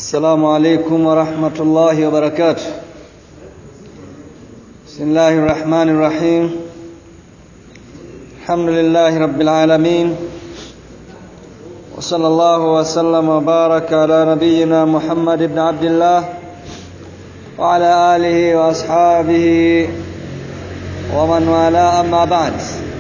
السلام عليكم ورحمة الله وبركاته بسم الله الرحمن الرحيم الحمد لله رب العالمين وصلى الله وسلم وبارك على نبينا محمد بن عبد الله وعلى آله وأصحابه ومن والاه أما بعد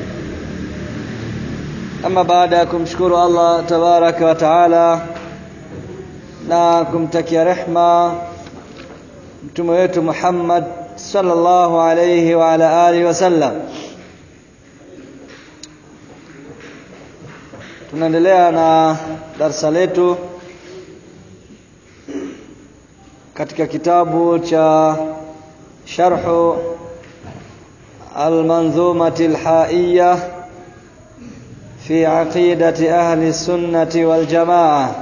ama baada ya kumshukuru Allah tabaraka wa taala na kumtakia rehma mtume wetu Muhammad sallallahu alayhi wa ala alihi wasallam tunaendelea na darsa letu katika kitabu cha sharhu al-manzumati al-haiyah في عقيدة أهل السنة والجماعة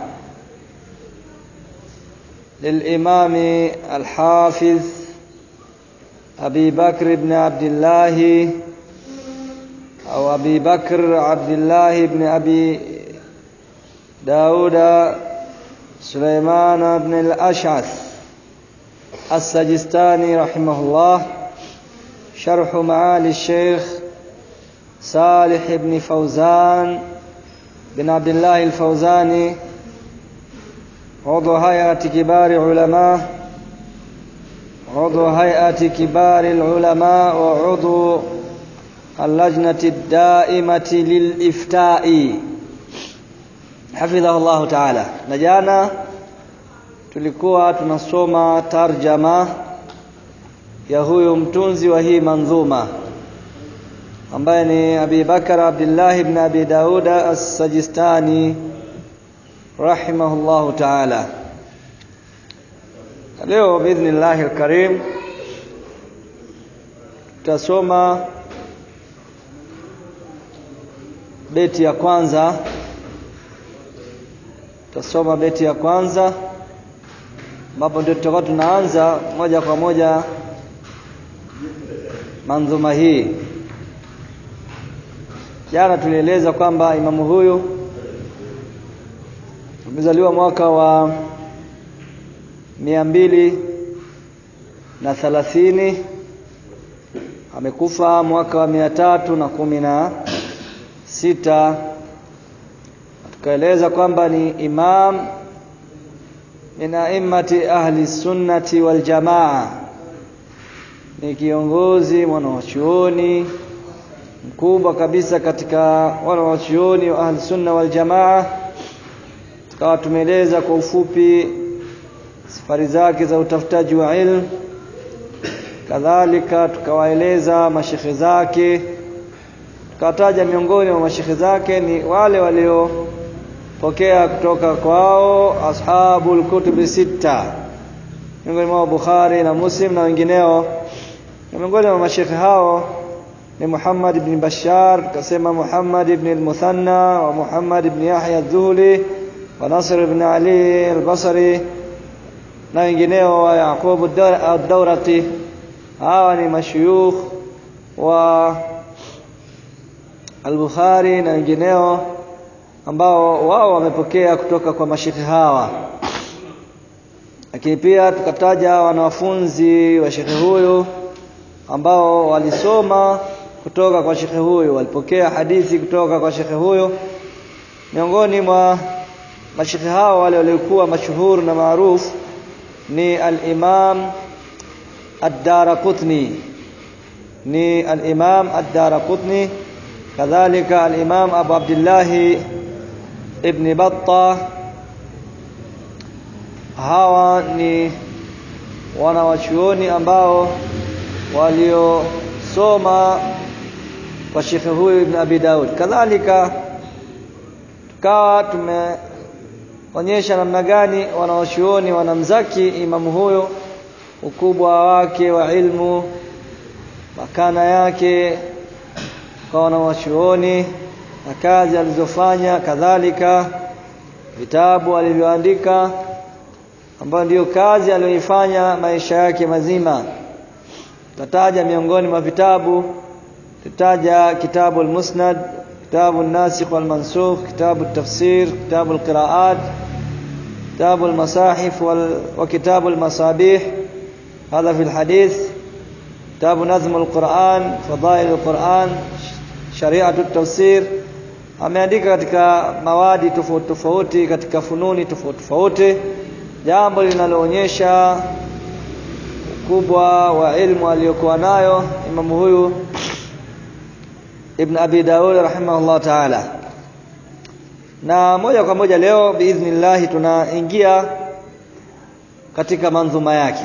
للإمام الحافظ أبي بكر بن عبد الله أو أبي بكر عبد الله بن أبي داود سليمان بن الأشعث السجستاني رحمه الله شرح معالي الشيخ صالح بن فوزان بن عبد الله الفوزاني عضو هيئة كبار علماء عضو هيئة كبار العلماء وعضو اللجنة الدائمة للإفتاء حفظه الله تعالى نجانا tulikuwa tunasoma tarjama ya huyu mtunzi wa hii manzuma ambaye ni Abi Bakar Abdullah ibn Abi Daud As-Sajistani rahimahullahu ta'ala. Leo biidhnillahi al-karim tutasoma beti ya kwanza tutasoma beti ya kwanza ambapo ndio tutakuwa tunaanza moja kwa moja manzuma hii Jana tulieleza kwamba imamu huyu amezaliwa mwaka wa mia mbili na thalathini amekufa mwaka wa mia tatu na kumi na sita tukaeleza kwamba ni imam min a'immati ahli sunnati wal jamaa ni kiongozi mwanachuoni mkubwa kabisa katika wale wachuoni wa ahli sunna wal jamaa tukawa tumeeleza kwa ufupi safari zake za utafutaji wa ilmu kadhalika tukawaeleza mashekhe zake tukataja miongoni mwa mashekhe zake ni wale waliopokea kutoka kwao ashabul kutubi sita miongoni mwa Bukhari na Muslim na wengineo na miongoni mwa mashekhe hao ni Muhammad ibn Bashar kasema Muhammad ibn al-Muthanna wa Muhammad ibn Yahya al-Dhuhli wa Nasr ibn Ali al-Basri na wengineo wa Yaqub ad-Dawraqi hawa ni mashuyukh wa al-Bukhari na wengineo ambao wao wamepokea kutoka kwa mashekhe hawa lakini pia tukataja wanafunzi wa shekhe huyu ambao walisoma kutoka kwa shekhe huyu walipokea hadithi kutoka kwa shekhe huyu miongoni mwa mashekhe hao wale waliokuwa mashuhuri na maarufu ni al-Imam ad-Daraqutni ni al-Imam ad-Daraqutni kadhalika al-Imam Abu Abdullah ibn Battah hawa ni wanawachuoni ambao waliosoma kwa shekhe huyu ibn Abi Daud kadhalika tukawa tumeonyesha namna gani wanaoshuoni wanamzaki imamu huyo ukubwa wake wa ilmu makana yake kwa wanaoshuoni na kazi alizofanya kadhalika vitabu alivyoandika ambayo ndiyo kazi aliyoifanya maisha yake mazima tataja miongoni mwa vitabu tutaja kitabu al-Musnad kitabu an-Nasikh wal-Mansukh kitabu at-Tafsir kitabu al-Qira'at كتاب المصاحف وال... وكتاب المصابيح هذا في الحديث كتاب نظم القرآن فضائل القرآن شريعة التفسير ameandika katika mawadi tofauti tofauti katika fununi tofauti tofauti jambo linaloonyesha ukubwa wa ilmu aliyokuwa nayo imamu huyu Ibn Abi Daud rahimahullah ta'ala na moja kwa moja leo biidhnillah tunaingia katika manzuma yake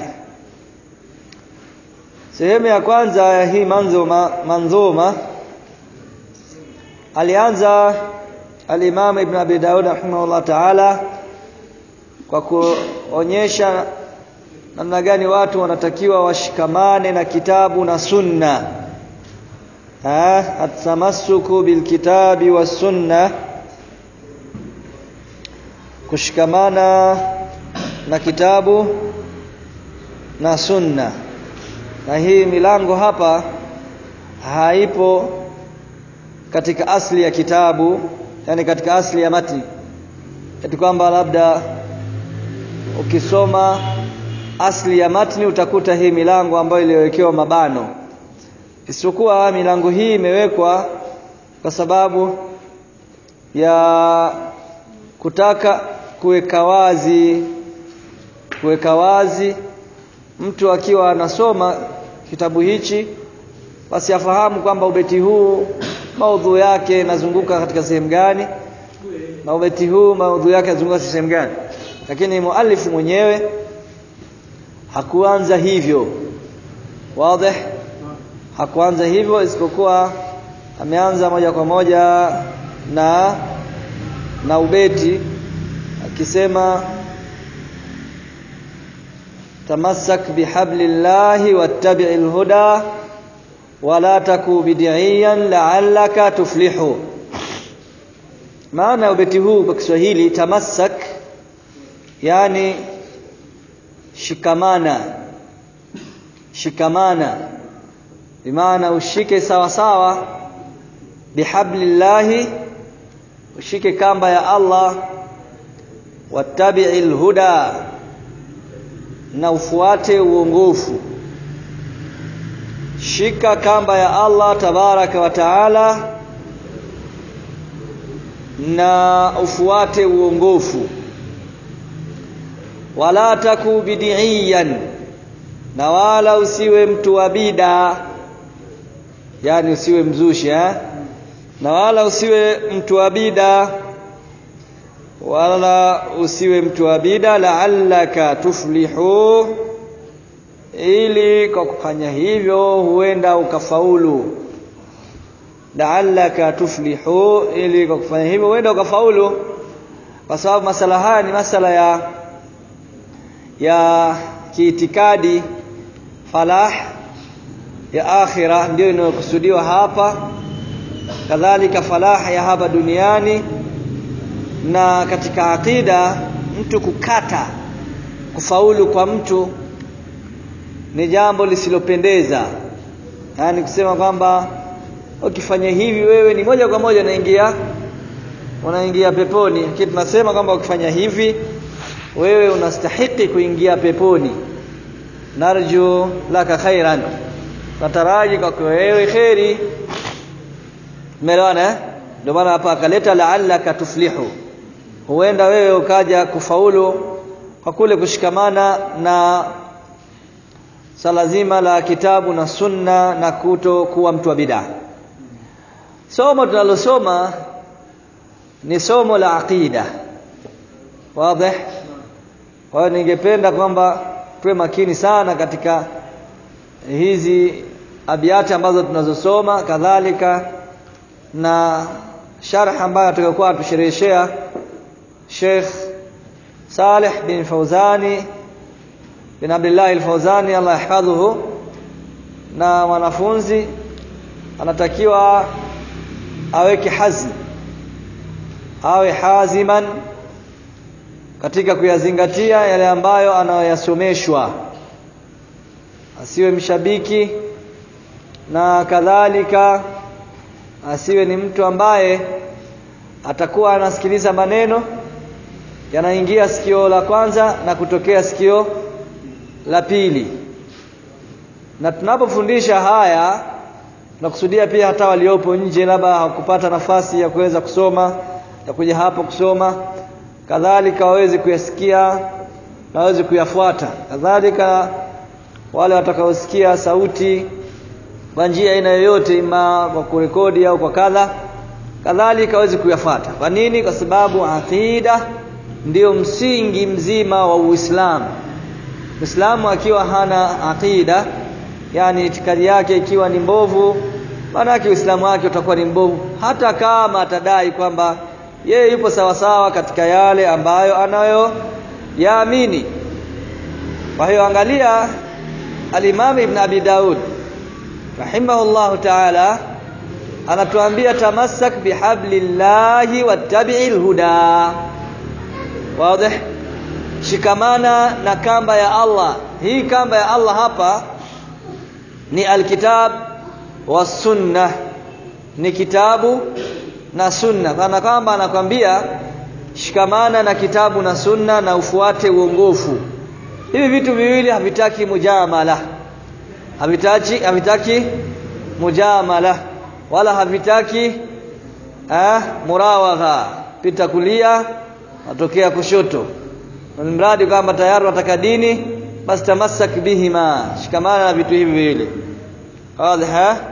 sehemu ya kwanza ya hii manzuma manzuma alianza al-Imam Ibn Abi Daud rahimahullah ta'ala kwa kuonyesha namna gani watu wanatakiwa washikamane na kitabu na sunna ha atamassuku bilkitabi was sunna kushikamana na kitabu na sunna na hii milango hapa haipo katika asli ya kitabu yani katika asli ya matni eti kwamba labda ukisoma asli ya matni utakuta hii milango ambayo iliyowekewa mabano isipokuwa milango hii imewekwa kwa sababu ya kutaka kuweka wazi kuweka wazi mtu akiwa anasoma kitabu hichi basi afahamu kwamba ubeti huu maudhu yake inazunguka katika sehemu gani na ubeti huu maudhu yake yanazunguka sehemu gani lakini muallifu mwenyewe hakuanza hivyo wazi hakuanza hivyo isipokuwa ameanza moja kwa moja na na ubeti akisema tamassak bihablillahi wattabi'il huda wala taku bid'iyan la'allaka tuflihu maana ubeti huu kwa Kiswahili tamassak yani shikamana shikamana bimaana ushike sawa sawa bihablillahi ushike kamba ya Allah wattabi'il huda na ufuate uongofu shika kamba ya Allah tabaraka wa taala na ufuate uongofu wala taku bid'iyan na wala usiwe mtu wa bida yani usiwe mzushi eh? na wala usiwe mtu wa bida wala usiwe mtu wa bida la'allaka tuflihu ili kwa kufanya hivyo huenda ukafaulu la'allaka tuflihu ili kwa kufanya hivyo huenda ukafaulu kwa sababu masala haya ni masala ya ya kiitikadi falah ya akhira ndio inayokusudiwa hapa kadhalika falah ya hapa duniani na katika akida mtu kukata kufaulu kwa mtu ni jambo lisilopendeza yaani kusema kwamba ukifanya hivi wewe ni moja kwa moja unaingia unaingia peponi lakini tunasema kwamba ukifanya hivi wewe unastahiki kuingia peponi narju laka khairan nataraji kwa wewe khairi umeelewana ndio maana hapa akaleta la'allaka tuflihu huenda wewe ukaja kufaulu kwa kule kushikamana na sala zima la kitabu na sunna na kuto kuwa mtu wa bid'a somo tunalosoma ni somo la aqida wazi kwa hiyo ningependa kwamba tuwe makini sana katika hizi abiati ambazo tunazosoma kadhalika na sharh ambayo atakayokuwa atushereheshea Sheikh Saleh bin Fauzani bin Abdullah al-Fauzani Allah yahfadhuhu na mwanafunzi anatakiwa aweke hazm awe haziman katika kuyazingatia yale ambayo anayoyasomeshwa asiwe mshabiki na kadhalika asiwe ni mtu ambaye atakuwa anasikiliza maneno yanaingia sikio la kwanza na kutokea sikio la pili na tunapofundisha haya tunakusudia pia hata waliopo nje labda hawakupata nafasi ya kuweza kusoma ya kuja hapo kusoma kadhalika waweze kuyasikia na waweze kuyafuata kadhalika wale watakaosikia sauti kwa njia aina yoyote ima kwa kurekodi au kwa kadha kadhalika waweze kuyafuata kwa nini kwa sababu aqida ndio msingi mzima wa Uislamu Muislamu akiwa hana aqida yani itikadi yake ikiwa ni mbovu maana yake Uislamu wake utakuwa ni mbovu hata kama atadai kwamba yeye yupo sawa sawa katika yale ambayo anayo yaamini kwa hiyo angalia al-Imam Ibn Abi Daud rahimahullahu ta'ala anatuambia tamassak bihablillahi wattabi'il huda wazi shikamana na kamba ya Allah hii kamba ya Allah hapa ni alkitab wa sunna ni kitabu na sunna kana kwamba anakwambia shikamana na kitabu na sunna na ufuate uongofu hivi vitu viwili havitaki mujamala havitaki havitaki mujamala wala havitaki eh murawagha pita kulia natokea kushoto mradi kwamba tayari wataka dini basi tamassak bihima shikamana na vitu hivi viwili wazi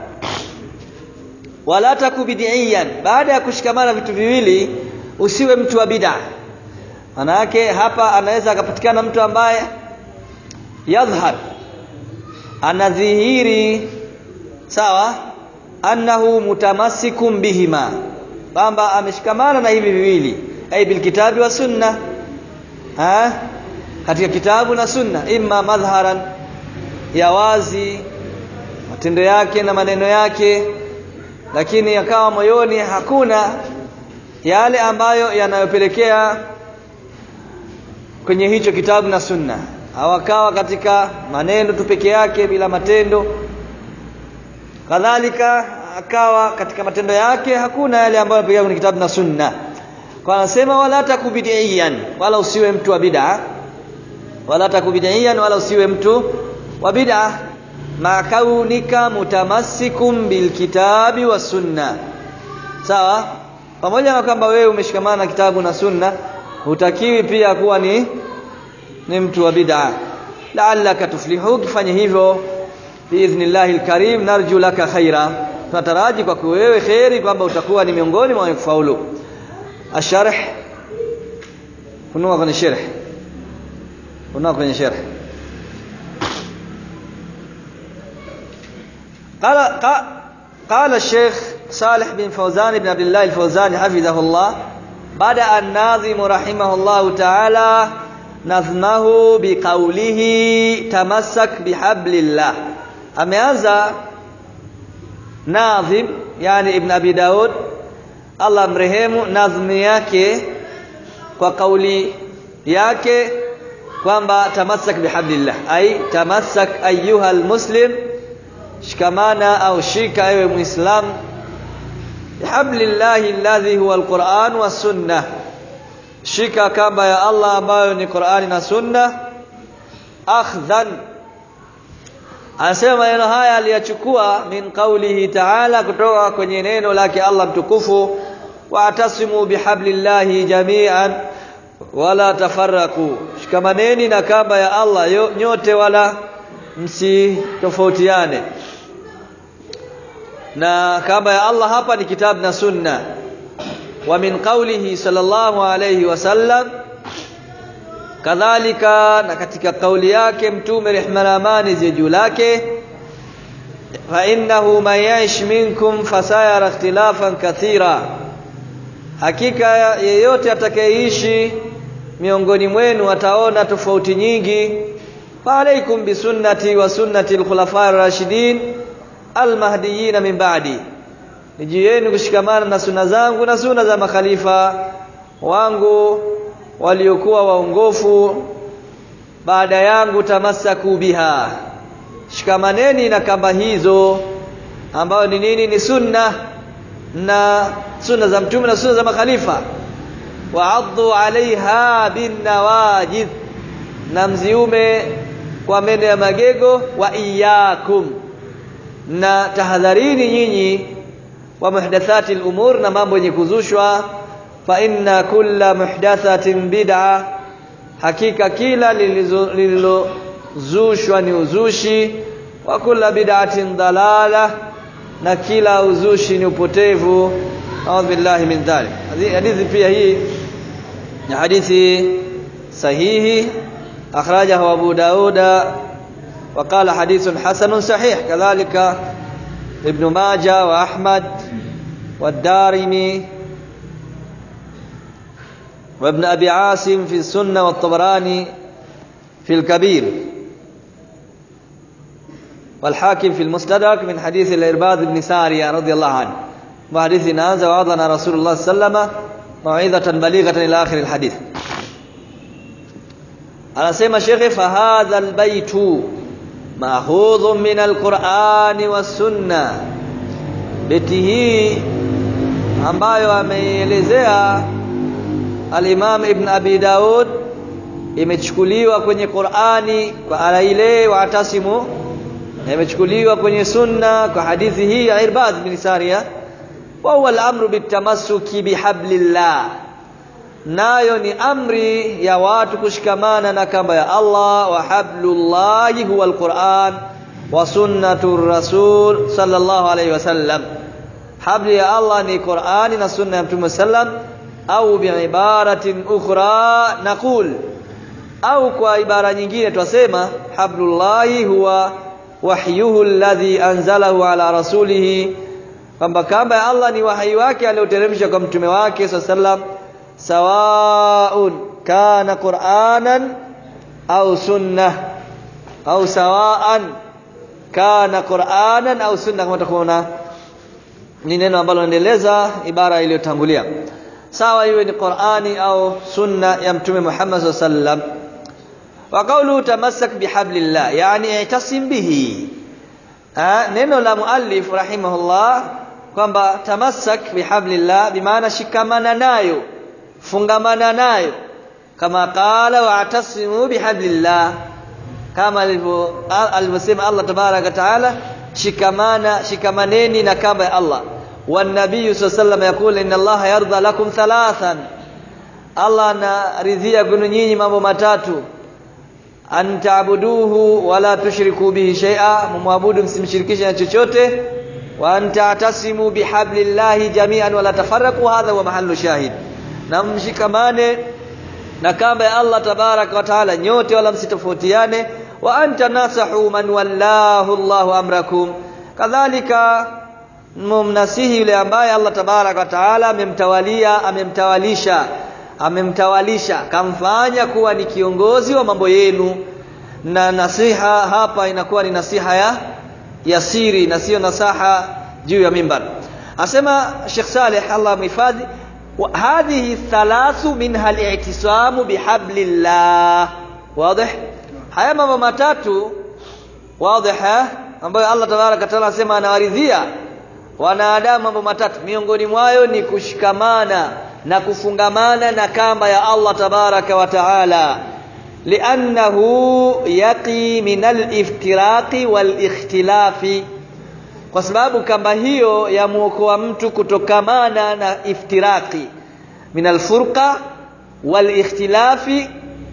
wala takubidhiyan baada ya kushikamana vitu viwili usiwe mtu wa bid'a maana yake hapa anaweza akapatikana mtu ambaye yadhhar anadhihiri sawa annahu mutamassikum bihima kwamba ameshikamana na hivi viwili ay bilkitabi wa sunna ha katika kitabu na sunna imma madhharan ya wazi matendo yake na maneno yake lakini yakawa moyoni hakuna yale ambayo yanayopelekea kwenye hicho kitabu na sunna hawakawa katika maneno tu peke yake bila matendo kadhalika akawa katika matendo yake hakuna yale ambayo yanapelekea kwenye kitabu na sunna kwa anasema wala takubidiyan wala usiwe mtu wa bid'a wala takubidiyan wala usiwe mtu wa bid'a ma kaunika mutamassikum bilkitabi wa sunna sawa pamoja na kwamba wewe umeshikamana na kitabu na sunna hutakiwi pia kuwa ni ni mtu wa bid'a la'allaka tuflihu kifanya hivyo biidhnillahi alkarim narju laka khaira tunataraji kwa wewe khairi kwamba utakuwa ni miongoni mwa kufaulu asharh kunua kwenye sharh kunua kwenye sharh قال قال الشيخ صالح بن فوزان بن عبد الله الفوزان حفظه الله بدأ الناظم رحمه الله تعالى نظمه بقوله تمسك بحبل الله ameanza nadhim yani ibn abi daud Allah mrehemu nadhmi yake kwa kauli yake kwamba tamassak bihablillah ay tamassak ayyuha almuslim shikamana au shika ewe muislam bihablillahi alladhi huwa alquran was sunnah shika kamba ya Allah ambayo ni Qur'ani na Sunna akhdhan anasema maneno haya aliyachukua min qawlihi ta'ala kutoka kwenye neno lake Allah mtukufu wa atasimu bihablillahi jami'an wala tafarraku shikamaneni na kamba ya Allah nyote wala msitofautiane na kamba ya Allah hapa ni kitabu na sunna wa min qawlihi sallallahu alayhi wasallam kadhalika na katika kauli yake mtume rehma na amani ziwe juu lake fa innahu man ya'ish minkum fasayara ikhtilafan kathira hakika yeyote atakayeishi miongoni mwenu ataona tofauti nyingi fa alaikum bisunnati wa sunnati al-khulafa ar-rashidin al-mahdiyyin min ba'di nijieni kushikamana na suna zangu na suna za makhalifa wangu waliokuwa waongofu baada yangu tamasaku biha shikamaneni na kamba hizo ambayo ni nini ni sunna na sunna za mtume na sunna za makhalifa wa'addu 'alayha bin nawajid na mziume kwa meno ya magego wa iyyakum na tahadharini nyinyi wa muhdathati al-umur na mambo yenye kuzushwa fa inna kulla muhdathatin bid'a hakika kila lililozushwa ni uzushi wa kulla bid'atin dalala na kila uzushi ni upotevu a'udhu billahi min dhalik hadithi pia hii ni hadithi sahihi akhrajahu abu dauda وقال حديث حسن صحيح كذلك ابن ماجه واحمد والدارمي وابن ابي عاصم في السنه والطبراني في الكبير والحاكم في المستدرك من حديث الإرباض بن سارية رضي الله عنه وحديث نازل وعظنا رسول الله صلى الله عليه وسلم موعظة بليغة إلى آخر الحديث anasema shekhe fahadha albaytu maakhudhun min alqurani wassunna beti hii ambayo ameielezea alimam ibn abi daud imechukuliwa kwenye qurani kwa aya ile waatasimu na imechukuliwa kwenye sunna kwa hadithi hii ya irbad bin saria wa huwa al-amru bitamassuki bihablillah nayo ni amri ya watu kushikamana na kamba ya Allah wa hablullahi huwa alquran wa sunnatur rasul sallallahu alayhi wasallam habli ya Allah ni Qur'ani na sunna ya Mtume sallam au biibaratin ukhra naqul au kwa ibara nyingine twasema hablullahi huwa wahyuhu alladhi anzalahu ala rasulihi kwamba kamba ya Allah ni wahyi wake alioteremsha kwa mtume wake sallam sawaun kana qur'anan au sunnah au sawaan kana qur'anan au sunna kama utakuona ni neno ambalo linaendeleza ibara iliyotangulia sawa iwe ni Qur'ani au sunna ya mtume Muhammad sallam wa qawlu tamassak bihablillah yani i'tasim bihi ha, neno la muallif rahimahullah kwamba tamassak bihablillah bimaana shikamana nayo fungamana nayo kama qala wa'tasimu bihablillah kama alivyosema Allah tabaraka taala shikamana shikamaneni na kamba ya Allah والنبي صلى الله عليه وسلم يقول ان الله يرضى لكم ثلاثا Allah anaridhia kwenu nyinyi mambo matatu an ta'buduhu wala tushriku bihi shay'a mumwabudu msimshirikishe na chochote wa an ta'tasimu bihablillahi jami'an wala tafarraqu hadha huwa mahallu shahid na mshikamane na kamba ya Allah tabaraka wa taala nyote wala msitofautiane wa anta nasahu man wallahu Allahu amrakum kadhalika mumnasihi yule ambaye Allah tabaraka wa taala amemtawalia amemtawalisha amemtawalisha kamfanya kuwa ni kiongozi wa mambo yenu na nasiha hapa inakuwa ni nasiha ya yasiri na sio nasaha juu ya mimbar asema Sheikh Saleh Allah mhifadhi hadhihi thalathu minha al-i'tisamu bihablillah wazi haya mambo matatu wazi ambayo Allah tabaraka taala anasema anawaridhia wanadamu mambo matatu miongoni mwayo ni kushikamana na kufungamana na kamba ya Allah tabaraka wa taala liannahu yaqi min al-iftiraqi wal-ikhtilafi kwa sababu kamba hiyo yamuokoa mtu kutokamana na iftiraqi min al-furqa wal-ikhtilafi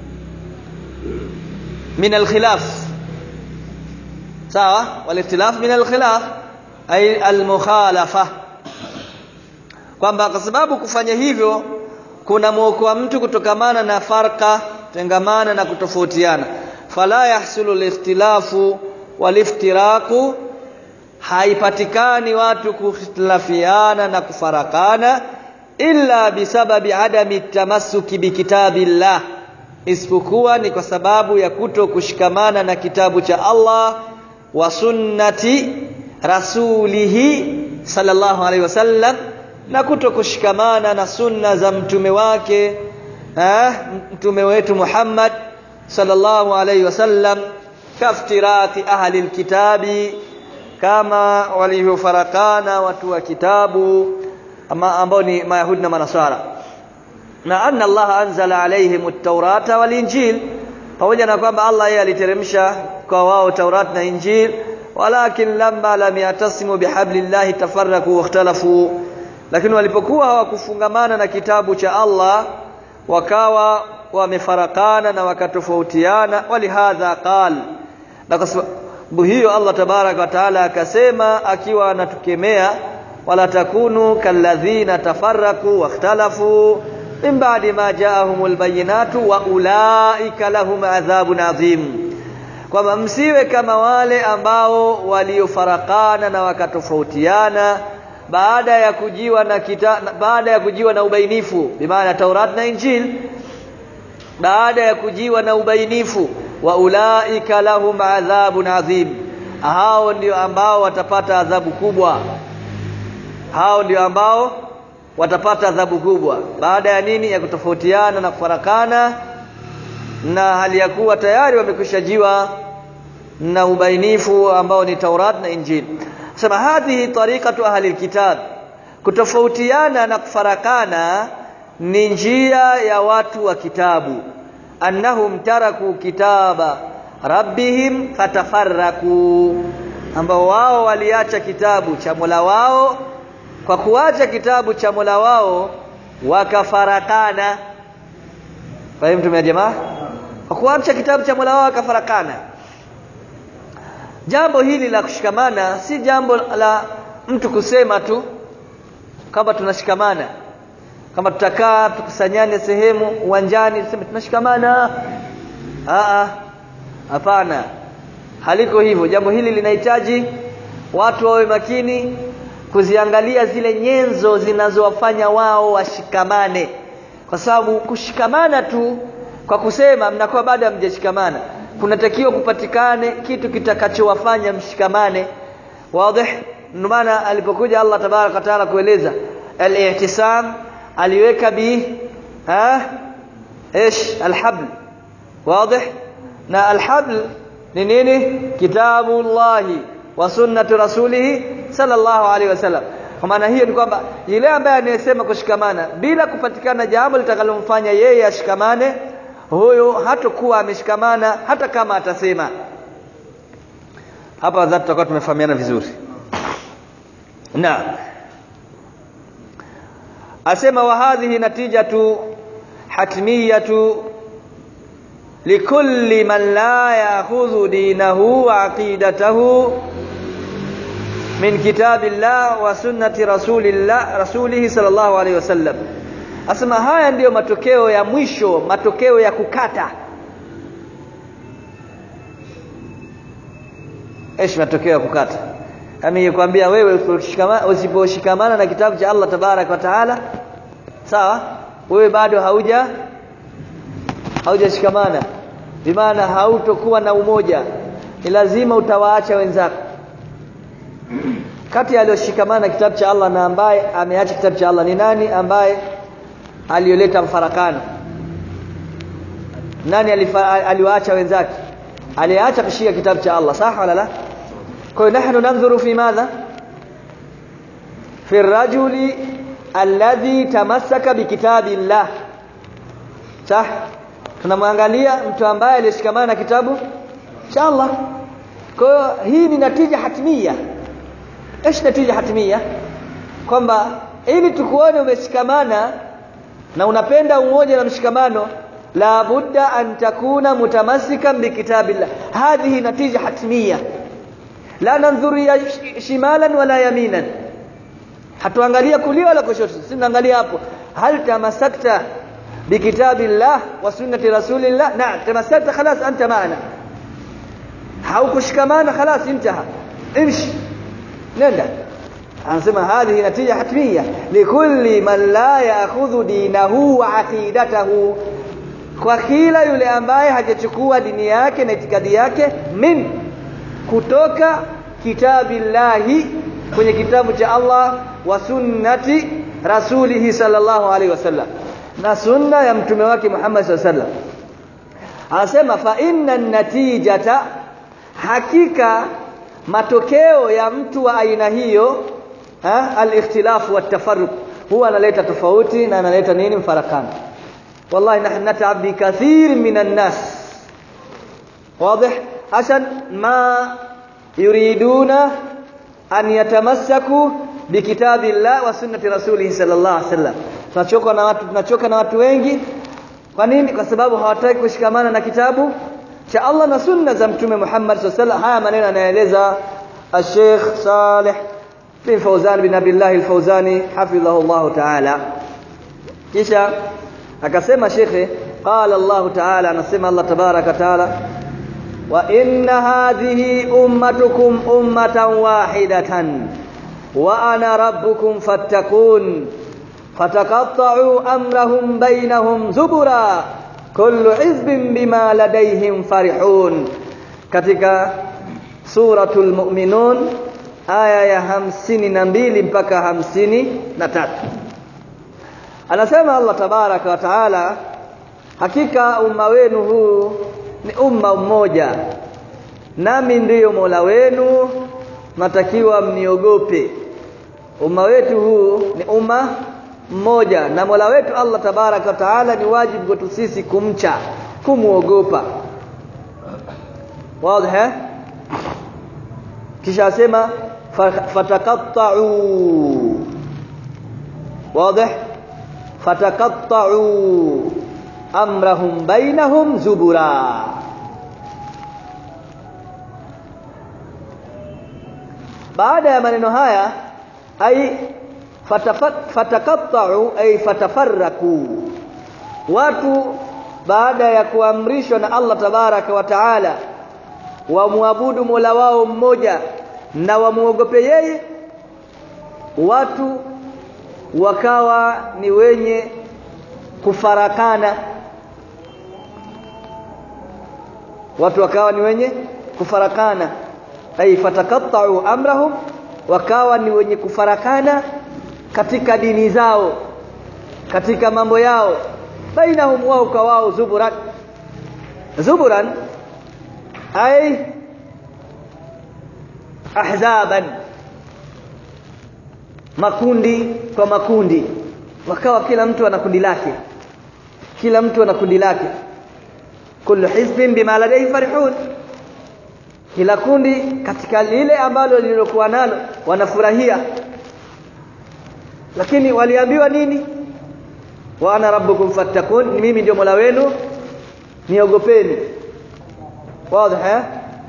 min al-khilaf sawa wal-ikhtilaf min al-khilaf ay al-mukhalafa kwamba kwa sababu kufanya hivyo kuna muokoa mtu kutokamana na farqa tengamana na kutofautiana fala yahsulu al-ikhtilafu wal-iftiraqu haipatikani watu kukhtilafiana na kufarakana illa bisababi adami tamassuki bikitabillah isipokuwa ni kwa sababu ya kuto kushikamana na kitabu cha Allah wa sunnati rasulihi sallallahu alaihi wasallam na kuto kushikamana na sunna za mtume wake eh, mtume wetu Muhammad sallallahu alaihi wasallam kaftirati ahli alkitabi kama walivyofarakana watu wa kitabu ama ambao ni mayahudi na manasara na anna Allah anzala alaihim at-taurata wal injil pamoja na kwamba Allah yeye aliteremsha kwa wao Taurat na Injil walakin lamma lam yatasimu bihablillahi tafarraku wakhtalafu lakini walipokuwa hawakufungamana na kitabu cha Allah wakawa wamefarakana na wakatofautiana walihadha qal na kwa sababu hiyo Allah tabaraka wa taala akasema akiwa anatukemea wala takunu kalladhina tafarraku wakhtalafu min ba'di ma ja'ahumul bayyinatu wa ulaika lahum adhabun adhim kwamba msiwe kama wale ambao waliofarakana na wakatofautiana baada ya kujiwa na kita, baada ya kujiwa na ubainifu bimaana Taurat na Injil baada ya kujiwa na ubainifu wa ulaika lahum adhabun adhim hao ndio ambao watapata adhabu kubwa hao ndio ambao watapata adhabu kubwa baada ya nini ya kutofautiana na kufarakana na hali ya kuwa tayari wamekwishajiwa na ubainifu ambao ni Taurat na Injil sema hadhihi tariqatu ahli alkitab kutofautiana na kufarakana ni njia ya watu wa kitabu annahum taraku kitaba rabbihim fatafarraku ambao wao waliacha kitabu cha Mola wao kwa kuacha kitabu cha Mola wao wakafarakana fahimu ya jamaa kwa kuacha kitabu cha Mola wao wakafarakana jambo hili la kushikamana si jambo la mtu kusema tu kama tunashikamana kama tutakaa tukusanyane sehemu uwanjani tuseme tunashikamana a hapana haliko hivyo jambo hili linahitaji watu wawe makini kuziangalia zile nyenzo zinazowafanya wao washikamane kwa sababu kushikamana tu kwa kusema mnakuwa bado hamjashikamana kunatakiwa kupatikane kitu kitakachowafanya mshikamane wazi ndio maana alipokuja Allah tabaraka wa taala kueleza al-ihtisam aliweka bi ha ايش الحبل واضح na alhabl ni nini kitabullahi wa sunnatu rasulih sallallahu alaihi wasallam kwa maana hiyo ni kwamba yule ambaye anayesema kushikamana bila kupatikana jambo litakalomfanya yeye ashikamane huyo hatakuwa ameshikamana hata kama atasema hapa wadhati tutakuwa tumefahamiana vizuri na asema wa hadhihi natijatu hatmiyatu likulli man la ya'khudhu dinahu wa aqidatahu min kitabillah wa sunnati rasulillah rasulihi sallallahu alaihi wasallam asema haya ndiyo matokeo ya mwisho matokeo ya kukata esh matokeo ya kukata kama nikwambia wewe usiposhikamana na kitabu cha Allah tabarak wa taala sawa wewe bado hauja haujashikamana bimaana hautokuwa na umoja ni lazima utawaacha wenzako kati aliyoshikamana kitabu cha Allah na ambaye ameacha kitabu cha Allah ni nani ambaye aliyoleta mfarakano nani aliwaacha wenzake aliacha kushika kitabu cha Allah sawa wala la kwa hiyo nahnu nanzuru fi madha fi rajuli alladhi tamassaka bikitabillah sah tunamwangalia mtu ambaye alishikamana na kitabu cha Allah kwa hiyo hii ni natija hatimia ايش natija hatimia kwamba ili tukuone umeshikamana na unapenda umoja na mshikamano la budda an takuna mutamassikan bikitabillah hadhihi natija hatimia la nanzuru ya shimalan wala yaminan hatuangalia kulia wala kushoto sisi tunaangalia hapo hal tamassakta bikitabillah wa sunnati rasulillah na tamassakta khalas anta maana haukushikamana khalas intaha imshi nenda anasema hadhihi natija hatmia likulli man la ya'khudhu dinahu wa aqidatahu kwa kila yule ambaye hajachukua dini yake na itikadi yake min kutoka kitabillahi kwenye kitabu cha Allah wa sunnati rasulihi sallallahu alaihi wasallam na sunna ya mtume wake Muhammad sallallahu alaihi wasallam anasema fa inna natijata hakika matokeo ya mtu wa aina hiyo al-ikhtilaf wa tafarruq huwa analeta tofauti na analeta nini mfarakano wallahi nahnu nat'ab bi kathir minan nas واضح عشان ما يريدون أن يتمسكوا بكتاب الله وسنة رسوله صلى الله عليه وسلم tunachoka na watu tunachoka na watu wengi kwa nini kwa sababu hawataki kushikamana na kitabu cha Allah na sunna za mtume Muhammad sallallahu alaihi wasallam haya maneno anaeleza Sheikh Saleh bin Fauzan bin Abdullah al-Fauzani hafidhahu Allah ta'ala kisha akasema shekhe qala Allah ta'ala anasema Allah tabaraka ta'ala wa inna hadhihi ummatukum ummatan wahidatan wa ana rabbukum fattaqun fataqatta'u amrahum bainahum zubura kullu hizbin bima ladayhim farihun katika suratul mu'minun aya ya hamsini na mbili mpaka hamsini na tatu anasema Allah tabaraka wa taala hakika umma wenu huu ni umma mmoja nami ndiyo Mola wenu natakiwa mniogope umma wetu huu ni umma mmoja na Mola wetu Allah tabaraka wa taala ni wajibu kwetu sisi kumcha kumuogopa wazi kisha asema fataqatta'u wazi fataqatta'u amrahum bainahum zubura baada ya maneno haya ai fataqatta'u ay fatafarraku watu baada ya kuamrishwa na Allah tabaraka wa taala wamwabudu Mola wao mmoja na wamuogope yeye watu wakawa ni wenye kufarakana watu wakawa ni wenye kufarakana ay fatakatta'u amrahum wakawa ni wenye kufarakana katika dini zao katika mambo yao bainahum wao kwa wao zuburan zuburan ay ahzaban makundi kwa makundi wakawa kila mtu ana kundi lake kila mtu ana kundi lake kullu hizbin bima ladayhi farihun kila kundi katika lile ambalo lililokuwa nalo wanafurahia lakini waliambiwa nini wa ana rabbukum fattakun mimi ndio mola wenu niogopeni wazi eh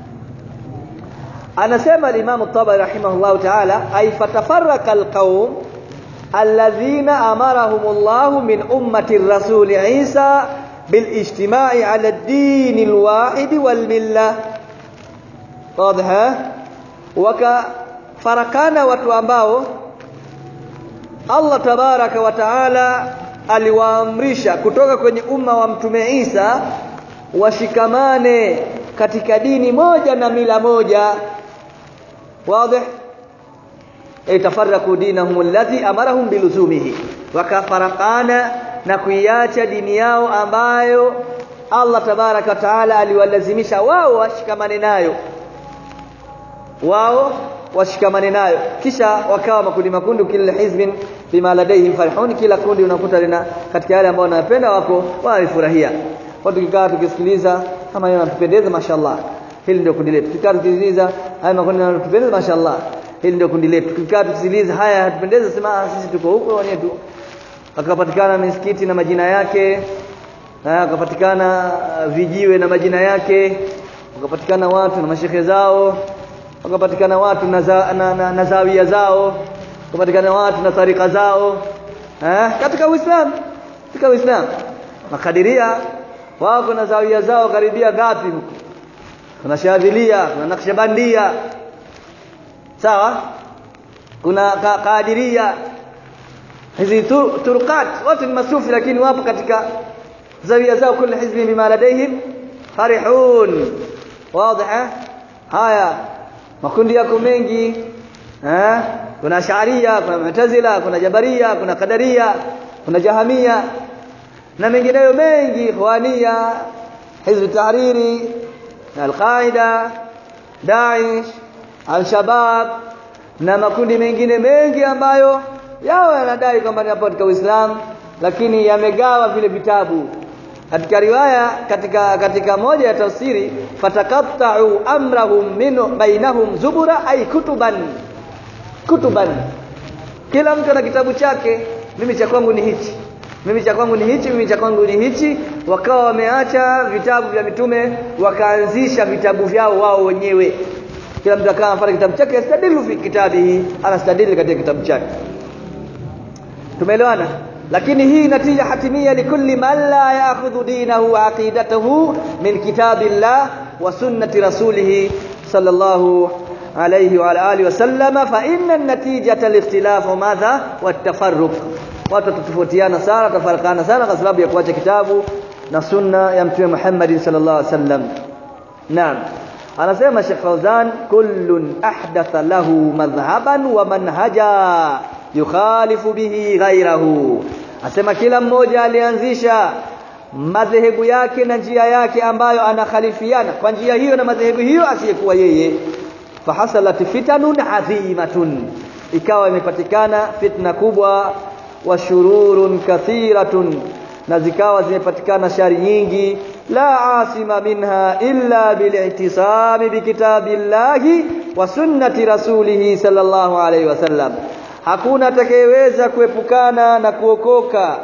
anasema al-Imam at-Tabari rahimahullahu ta'ala ay fatafarraka al-qaum alladhina amarahumullahu min ummati ar-rasul Isa بالاجتماع على الدين الواحد والمله واضح wakafarakana watu ambao Allah tabaraka wa taala aliwaamrisha kutoka kwenye umma wa mtume Isa washikamane katika dini moja na mila moja wazi itafarraku dinahum allati amarahum biluzumihi wakafarakana na kuiacha dini yao ambayo Allah tabaraka taala aliwalazimisha wao washikamane nayo wao washikamane nayo kisha wakawa makundi makundi kila hizbin bima ladayhim farihun kila kundi unakuta lina katika yale ambao wanapenda wako wanafurahia watu kikaa tukisikiliza kama yanatupendeza mashallah hili ndio kundi letu kikaa tukisikiliza haya makundi yanatupendeza mashallah hili ndio kundi letu kikaa tukisikiliza haya hatupendeza sema sisi tuko huko wenyewe tu akapatikana misikiti na majina yake na akapatikana vijiwe na majina yake wakapatikana watu na mashehe zao wakapatikana watu na, za, na, na, na zawia zao wakapatikana watu na tarika zao eh katika Uislamu katika Uislamu makadiria wako na zawia zao karibia ngapi huko kuna shadhilia kuna nakshabandia sawa kuna ka kadiria hizi turqat wote ni masufi lakini wapo katika zawia zao kila hizbi bima ladaihim farihun wazi haya makundi yako mengi eh kuna sharia kuna mu'tazila kuna jabaria kuna kadaria kuna jahamia na mengineyo mengi ikhwania hizb tahriri al-qaida daesh al-shabab na makundi mengine mengi ambayo yao yanadai kwamba ni katika Uislamu lakini yamegawa vile vitabu katika riwaya katika katika moja ya tafsiri fatakatta'u amrahum min bainahum zubura ay kutuban kutuban kila mtu ana kitabu chake mimi cha kwangu ni hichi mimi cha kwangu ni hichi mimi cha kwangu ni hichi wakawa wameacha vitabu vya mitume wakaanzisha vitabu vyao wao wenyewe kila mtu akawa anafanya kitabu chake yastadilu fi kitabihi anastadili katika kitabu chake tumeelewana lakini hii natija hatimia likulli man la ya'khudhu dinahu wa aqidatahu min kitabillah wa sunnati rasulih sallallahu alayhi wa alihi wasallam fa inna an-natijata al-ikhtilaf madha wat-tafarruq watu tatofautiana sana tafarakana sana kwa sababu ya kuacha kitabu na sunna ya mtume Muhammad sallallahu alaihi wasallam naam anasema Sheikh Fauzan kullun ahdatha lahu madhhaban wa manhaja yukhalifu bihi ghairahu asema kila mmoja alianzisha madhehebu yake na njia yake ambayo anakhalifiana kwa njia hiyo na madhehebu hiyo asiyekuwa yeye fahasalat fitanun adhimatun ikawa imepatikana fitna kubwa wa shururun kathiratun na zikawa zimepatikana shari nyingi la asima minha illa bilihtisami bikitabillahi wa sunnati rasulihi sallallahu alaihi wasallam hakuna atakayeweza kuepukana na kuokoka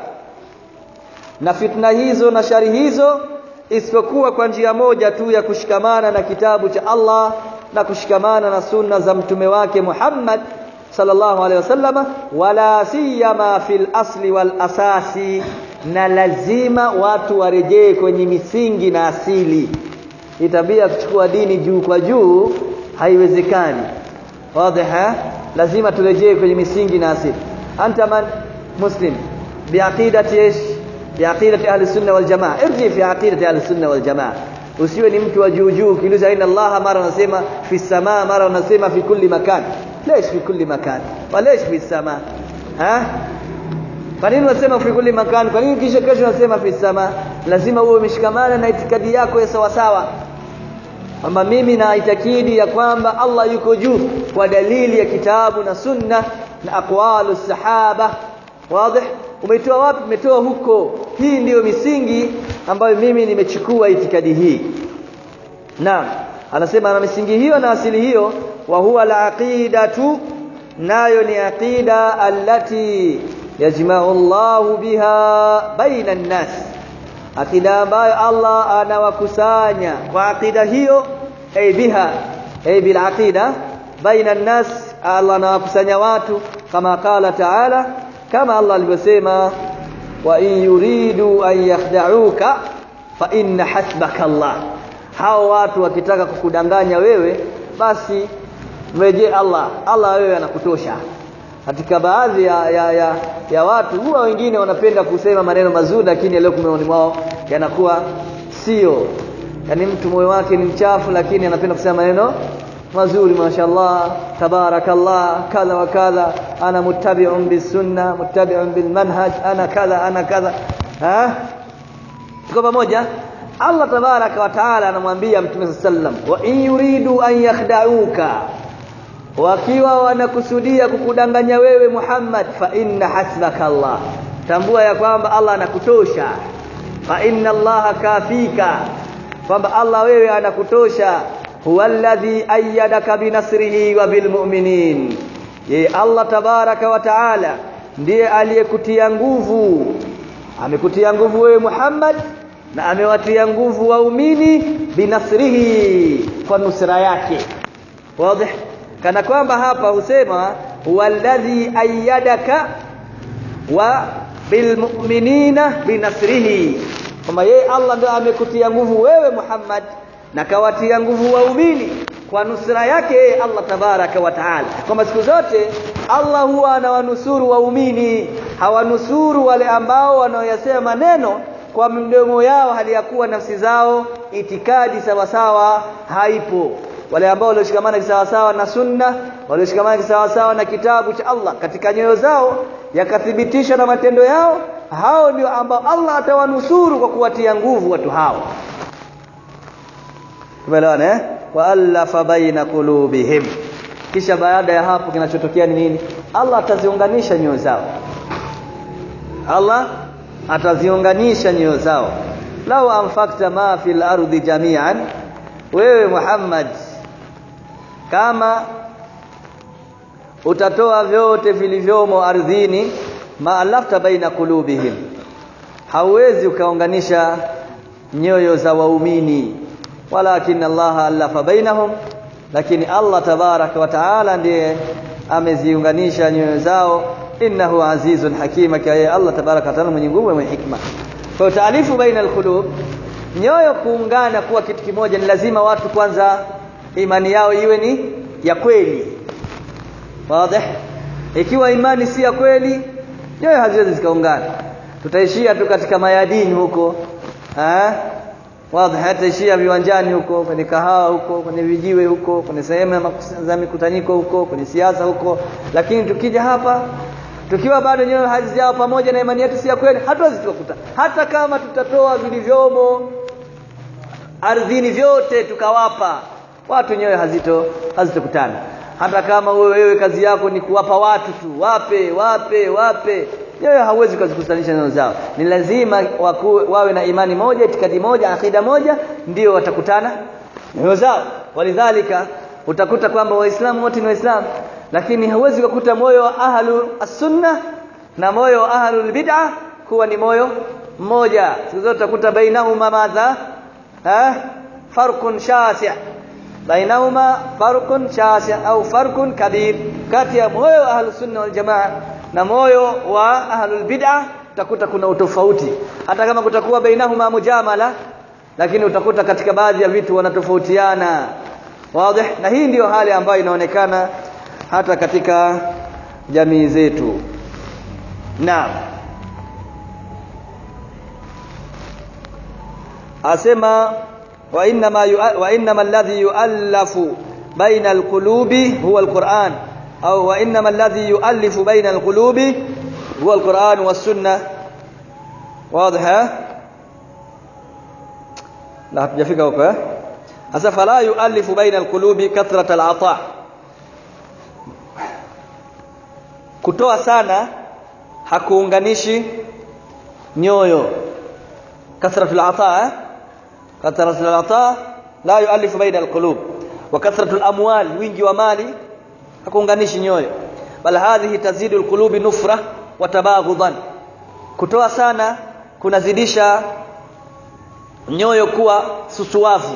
na fitna hizo na shari hizo isipokuwa kwa njia moja tu ya kushikamana na kitabu cha Allah na kushikamana na sunna za mtume wake Muhammad sallallahu alaihi wasallam wala siyama fil asli wal asasi na lazima watu warejee kwenye misingi na asili hii tabia kuchukua dini juu kwa juu haiwezekani wazi lazima turejee kwenye misingi na asili anta man muslim biaqidati ish biaqidati ahli sunna wal jamaa irji fi aqidati ahli sunna wal jamaa usiwe ni mtu wa juu juu ukiuliza aina Allah mara unasema fi samaa mara unasema fi kulli makan ليش في كل مكان وليش في السماء ها kwa nini unasema fi kulli makan kwa nini kisha kesho unasema fi sama lazima uwe umeshikamana na itikadi yako ya sawa sawa kwamba mimi na itakidi ya kwamba Allah yuko juu kwa dalili ya kitabu na sunna na aqwalu sahaba wazi umetoa wapi umetoa huko hii ndiyo misingi ambayo mimi nimechukua itikadi hii naam anasema na misingi hiyo na asili hiyo wa huwa al-aqidatu nayo ni aqida allati yajma'u Allah biha baina an-nas aqida ambayo Allah anawakusanya kwa aqida hiyo ay biha ay bil aqida baina an-nas Allah anawakusanya watu kama qala ta'ala kama Allah alivyosema wa in yuridu an yakhda'uka fa inna hasbaka Allah hao watu wakitaka kukudanganya wewe basi mrejee Allah Allah wewe anakutosha katika baadhi ya, ya, ya, ya watu huwa wengine wanapenda kusema maneno mazuri lakini yaliyo moyoni mwao yanakuwa sio yani mtu moyo wake ni mchafu lakini anapenda kusema maneno mazuri mashallah tabarakallah kadha wa kadha ana muttabi'un bisunna muttabi'un bilmanhaj ana kadha ana kadha ha tuko pamoja Allah tabaraka wa taala anamwambia Mtume sallam wa in yuridu an yakhda'uka wakiwa wanakusudia kukudanganya wewe Muhammad fa inna hasbaka Allah tambua ya kwamba Allah anakutosha fa inna Allah kafika kwamba Allah wewe anakutosha huwa alladhi ayyadaka binasrihi wa bilmu'minin ye Allah tabaraka wa taala ndiye aliyekutia nguvu amekutia nguvu wewe Muhammad na amewatia nguvu waumini binasrihi kwa nusra yake wazi kana kwamba hapa husema walladhi ayyadaka wa bilmu'minina binasrihi kama yeye Allah ndio amekutia nguvu wewe Muhammad na kawatia nguvu waumini kwa nusra yake yeye Allah tabaraka wa taala kwamba siku zote Allah huwa anawanusuru waumini hawanusuru wale ambao wanaoyasema maneno kwa mdomo yao hali ya kuwa nafsi zao itikadi sawa sawa haipo wale ambao walioshikamana sawa sawa na sunna walioshikamana sawa sawa na kitabu cha Allah katika nyoyo zao yakathibitisha na matendo yao hao ndio ambao Allah atawanusuru kwa kuwatia nguvu watu hao tumeelewana eh waalafa baina qulubihim kisha baada ya hapo kinachotokea ni nini Allah ataziunganisha nyoyo zao Allah ataziunganisha nyoyo zao lau anfakta ma fil ardi jami'an wewe Muhammad kama utatoa vyote vilivyomo ardhini maalafta baina kulubihim hauwezi ukaunganisha nyoyo za waumini walakin Allah alafa bainahum lakini Allah tabaraka wa taala ndiye ameziunganisha nyoyo zao innahu azizun hakima kaya Allah tabaraka wa taala mwenye nguvu mwenye hikma kwa taalifu baina alqulub nyoyo kuungana kuwa kitu kimoja ni lazima watu kwanza imani yao iwe ni ya kweli wazi ikiwa imani si ya kweli nyoyo haziwezi zikaungana tutaishia tu katika mayadini huko eh wazi hataishia viwanjani huko kwenye kahawa huko kwenye vijiwe huko kwenye sehemu za mikutanyiko huko kwenye siasa huko lakini tukija hapa tukiwa bado nyoyo hazijao pamoja na imani yetu si ya kweli hatuwezi tukakuta hata kama tutatoa vilivyomo ardhini vyote tukawapa watu nyoyo hazito hazitokutana hata kama wewe kazi yako ni kuwapa watu tu wape wape wape nyoyo hauwezi kuzikutanisha nyoyo zao ni lazima waku, wawe na imani moja itikadi moja akida moja ndio watakutana nyoyo zao walidhalika utakuta kwamba waislamu wote ni waislamu lakini hauwezi kukuta moyo wa ahlu as-sunna na moyo wa ahlu bid'ah kuwa ni moyo mmoja siku zote utakuta bainahuma madha eh farqun shasi' bainahuma farqun shasi' au farqun kabir kati ya moyo wa ahlu sunna wal jamaa na moyo wa ahlu bid'ah utakuta kuna utofauti hata kama kutakuwa bainahuma mujamala lakini utakuta katika baadhi ya vitu wanatofautiana wazi na hii ndiyo hali ambayo inaonekana hata katika jamii zetu naam asema wa inna ma wa inna alladhi yu'allafu baina alqulubi huwa alquran au wa inna alladhi yu'allifu baina alqulubi huwa alquran was-sunnah واضح لا hatujafika huko eh sasa fala yu'allifu baina alqulubi kathrat al'ata kutoa sana hakuunganishi nyoyo kathratul ata eh? kathratul ata la yualifu baina alqulub wa kathratul amwal wingi wa mali hakuunganishi nyoyo bal hadhihi tazidu alqulubi nufra wa tabaghudan kutoa sana kunazidisha nyoyo kuwa susuwavu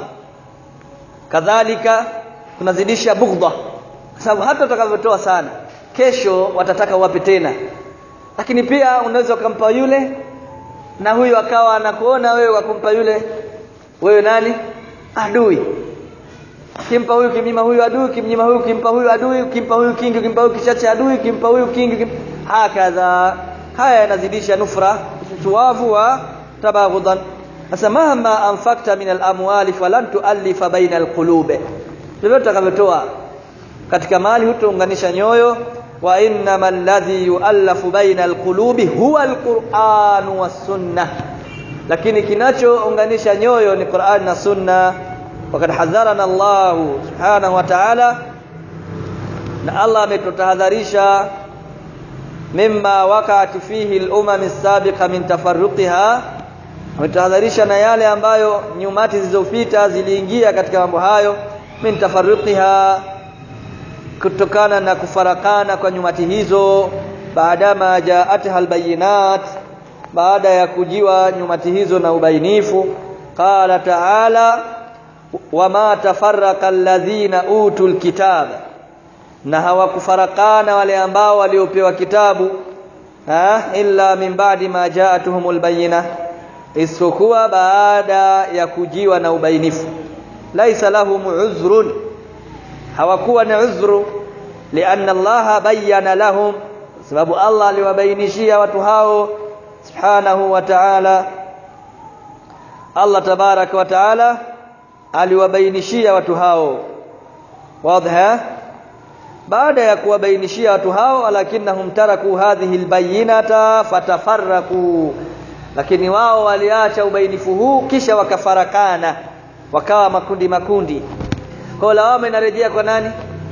kadhalika kunazidisha bughdha sababu hata utakavyotoa sana kesho watataka wape tena lakini pia unaweza ukampa yule na huyu akawa anakuona wewe wakumpa yule wewe nani adui kimpa huyu kimnyima huyu adui kimnyima huyu kimpa huyu adui kimpa huyu kingi kimpa huyu kichache adui kimpa huyu kingi kim... hakadha haya yanazidisha nufra tuwavu wa tabaghudan sasa mahma anfakta min al-amwali falan tuallifa baina al-qulub vyovyote utakavyotoa katika mali hutounganisha nyoyo wa innama alladhi yuallafu baina alqulubi huwa alquran was-sunnah lakini kinachounganisha nyoyo ni Qur'an na Sunna wakad hadharana Allah subhanahu wa ta'ala na Allah ametutahadharisha mimma waqa'at fihi al-umam as-sabiqa min tafarruqiha ametahadharisha na yale ambayo nyumati zilizopita ziliingia katika mambo hayo min tafarruqiha kutokana na kufarakana kwa nyumati hizo baadama jaatha albayinat baada ya kujiwa nyumati hizo na ubainifu qala ta'ala wama tafarraqa alladhina utul kitab na hawakufarakana wale ambao waliopewa kitabu ha illa min ba'di ma ja'atuhumul bayina isipokuwa baada ya kujiwa na ubainifu laisa lahum uzrun hawakuwa na uzru lianna Allah bayyana lahum sababu Allah aliwabainishia watu hao subhanahu wa ta'ala Allah tabaraka wa ta'ala aliwabainishia watu hao wazi baada ya kuwabainishia watu hao walakinnahum taraku hadhihi albayyinata fatafarraku lakini wao waliacha ubainifu huu kisha wakafarakana wakawa makundi makundi kwa lawama inarejea kwa nani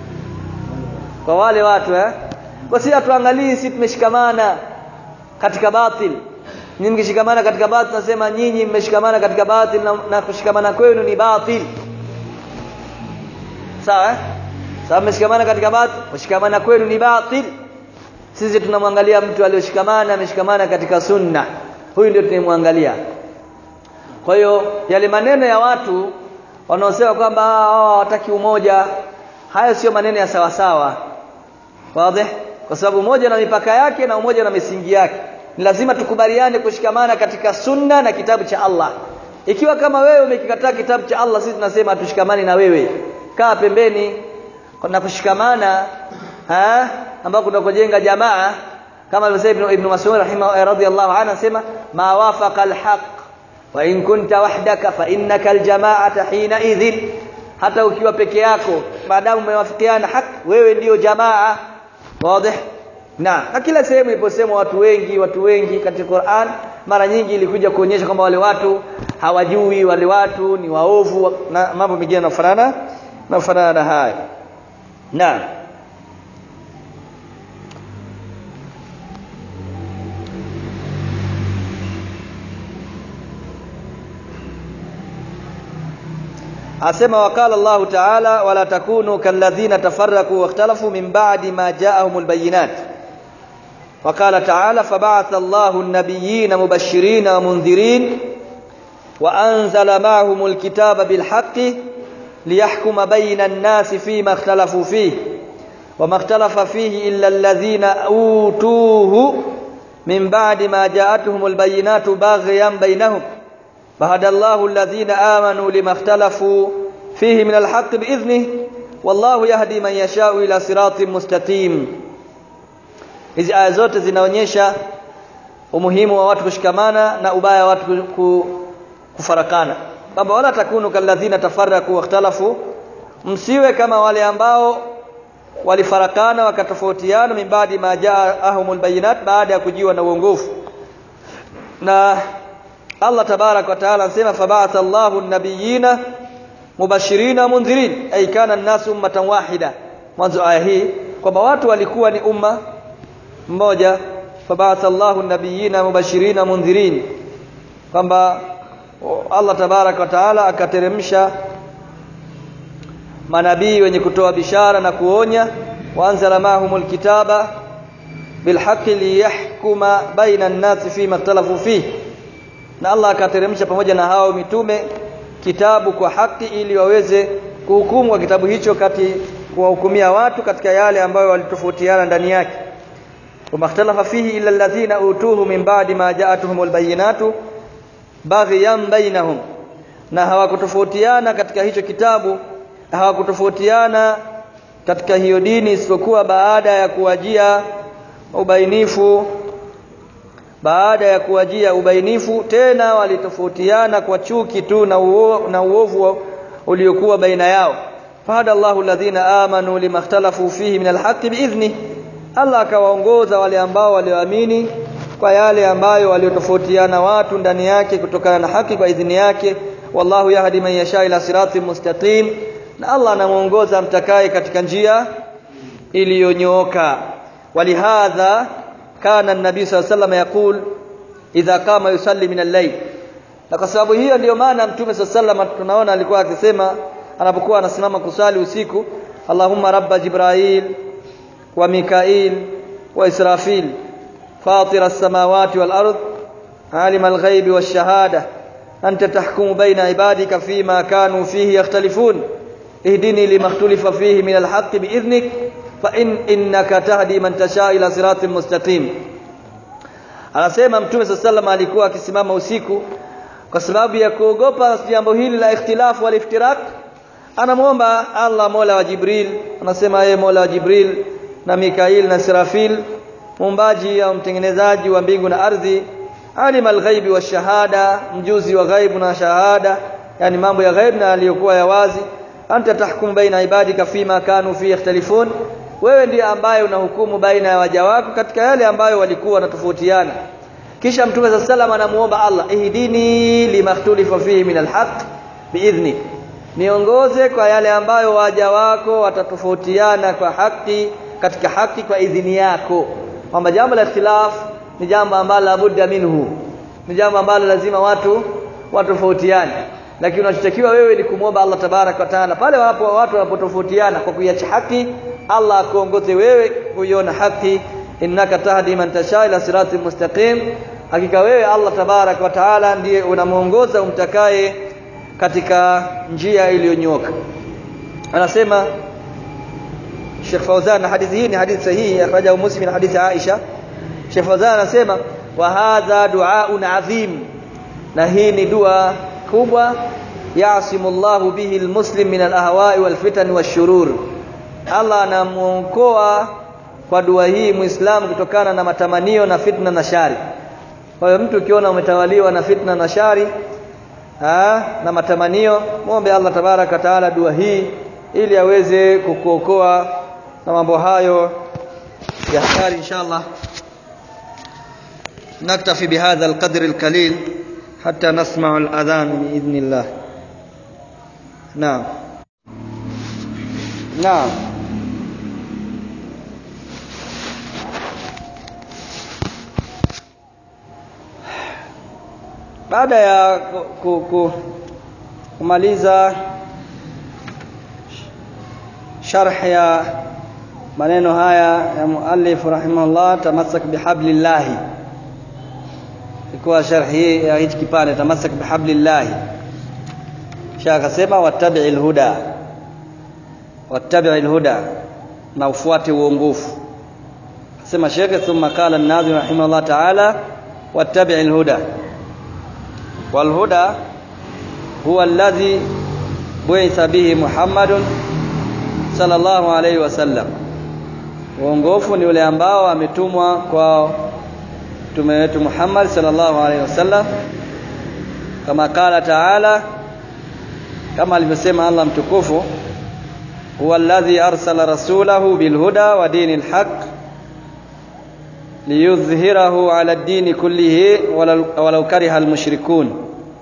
kwa wale watu eh kwa si tuangalie si tumeshikamana katika batil nyinyi mkishikamana katika batil nasema nyinyi mmeshikamana katika batil na, na kushikamana kwenu ni batil sawa eh? sawa mmeshikamana katika batil kushikamana kwenu ni batil sisi tunamwangalia mtu aliyoshikamana ameshikamana katika sunna huyu ndio tunayemwangalia kwa hiyo yale maneno ya watu wanaosema kwamba hao hawataki umoja hayo sio maneno ya sawa sawa wazi kwa sababu umoja na mipaka yake na umoja na misingi yake ni lazima tukubaliane kushikamana katika sunna na kitabu cha Allah ikiwa kama wewe umekikataa kitabu cha Allah sisi tunasema tushikamani na wewe kaa pembeni na kushikamana ha ambako tunakojenga jamaa kama alivyosema Ibn Mas'ud rahimahu radhiyallahu anhu anasema ma wafaqa alhaq wa in kunta wahdaka fa innaka aljama'ata hina idhin hata ukiwa peke yako maadamu umewafikiana haki wewe ndiyo jamaa wazi na na kila sehemu iliposema watu wengi watu wengi katika Qur'an mara nyingi ilikuja kuonyesha kwamba wale watu hawajui wale watu ni waovu na mambo mengine yanafanana yanafanana na haya na asema wakala Allah ta'ala wala takunu kalladhina tafarraqu wakhtalafu min ba'di ma ja'ahumul bayyinat وقال تعالى فبعث الله النبيين مبشرين ومنذرين وأنزل معهم الكتاب بالحق ليحكم بين الناس فيما اختلفوا فيه وما اختلف فيه إلا الذين أوتوه من بعد ما جاءتهم البينات باغيا بينهم فهدى الله الذين آمنوا لما اختلفوا فيه من الحق بإذنه والله يهدي من يشاء إلى صراط مستقيم hizi aya zote zinaonyesha umuhimu wa watu kushikamana na ubaya wa watu kufarakana kwamba wala takunu kalladhina tafarraku wakhtalafu msiwe kama wale ambao walifarakana wakatofautiana min baadi ma jaahumul bayinat baada ya kujiwa na uongofu na Allah tabarak wa taala anasema fab'atha Allahu an-nabiyina mubashirina mundhirin ay kana an-nasu ummatan wahida mwanzo aya hii kwamba watu walikuwa ni umma mmoja fab'atha Allahu an-nabiyina mubashirina mundhirin kwamba Allah tabarak wa taala akateremsha manabii wenye kutoa bishara na kuonya waanzala mahumul kitaba bilhaqqi liyahkuma baina an-nasi fima ikhtalafu fihi na Allah akateremsha pamoja na hao mitume kitabu kwa haki ili waweze kuhukumu kwa kitabu hicho kati kuwahukumia watu katika yale ambayo walitofautiana ndani yake wamakhtalafa fihi illa alladhina utuhu min ba'di ma ja'atuhumul bayyinatu baghyan bainahum na hawakutofautiana katika hicho kitabu hawakutofautiana katika hiyo dini isipokuwa baada ya kuwajia ubainifu baada ya kuwajia ubainifu tena walitofautiana kwa chuki tu na, uo, na uovu uliokuwa baina yao fahada Allahu alladhina amanu limakhtalafu fihi min alhaqqi biidhni Allah akawaongoza wale ambao walioamini kwa yale ambayo waliotofautiana watu ndani yake kutokana na haki kwa idhini yake wallahu yahdi man yasha ila siratin mustaqim na Allah anamuongoza mtakaye katika njia iliyonyooka walihadha kana nabii sallallahu alayhi wasallam yakul idha kama yusalli min al-layl na kwa sababu hiyo ndiyo maana mtume sallallahu alayhi tunaona alikuwa akisema anapokuwa anasimama kusali usiku Allahumma rabba Jibrail wa Mikail wa Israfil fatir as-samawati wal ard alim al-ghaib wash-shahada anta tahkumu baina ibadika fima kanu fihi yakhtalifun ihdini lima ikhtalafa fihi min al-haqqi bi'idhnik fa in innaka tahdi man tasha ila siratin mustaqim anasema mtume sallallahu alikuwa akisimama usiku kwa sababu ya kuogopa jambo hili la ikhtilafu wal iftirak anamuomba Allah Mola wa Jibril anasema yeye Mola wa Jibril na Mikail na Sirafil muumbaji au mtengenezaji wa mbingu na ardhi alim alghaibi wa shahada mjuzi wa ghaibu na shahada yani mambo ya ghaib na aliyokuwa ya wazi anta tahkum baina ibadika fima kanu fi yakhtalifun wewe ndiye ambaye unahukumu baina ya waja wako katika yale ambayo walikuwa wanatofautiana kisha mtume za sallam anamuomba Allah ihdini limakhtulifa fihi min alhaq biidhni niongoze kwa yale ambayo waja wako watatofautiana kwa haki katika haki kwa idhini yako kwamba jambo la ikhtilaf ni jambo ambalo labudda minhu ni jambo ambalo lazima watu watofautiane lakini unachotakiwa wewe ni kumwomba Allah tabarak wa taala pale wapo watu wanapotofautiana kwa kuiacha haki Allah akuongoze wewe kuiona haki innaka tahdi man tasha ila sirati mustaqim hakika wewe Allah tabarak wa taala ndiye unamuongoza umtakaye katika njia iliyonyoka anasema Sheikh Fauzan hadithi hii ni hadithi sahihi akhrajahu Muslim min hadithi Aisha Sheikh Fauzan anasema wa hadha du'aun adhim na hii ni dua kubwa yasimullahu bihi almuslim min alahwa'i walfitan washurur Allah anamuokoa kwa dua hii muislamu kutokana na matamanio na fitna na shari kwa hiyo mtu ukiona umetawaliwa na fitna na shari ha, na matamanio muombe Allah tabaraka taala dua hii ili aweze kukuokoa na mambo hayo ya shari inshallah نكتفي بهذا القدر القليل حتى نسمع الأذان بإذن الله نعم نعم baada ya ku, ku, kumaliza sharh ya maneno haya ya muallif rahimahullah tamassak bihablillah ilikuwa sharhi ya hichi kipande tamassak bihablillah kisha akasema wattabi'il huda wattabi'il huda na ufuate uongofu sema shekhe thumma qala an-nazim rahimahullah ta'ala wattabi'il huda والهدى هو الذي بعث به محمد صلى الله عليه وسلم uongofu ni ule ambao ametumwa kwa mtume wetu Muhammad sallallahu alaihi wasallam kama kala taala kama alivyosema Allah mtukufu huwa alladhi arsala rasulahu bilhuda wa dinil haqq liyudhhirahu ala dini kullihi walau kariha almushrikun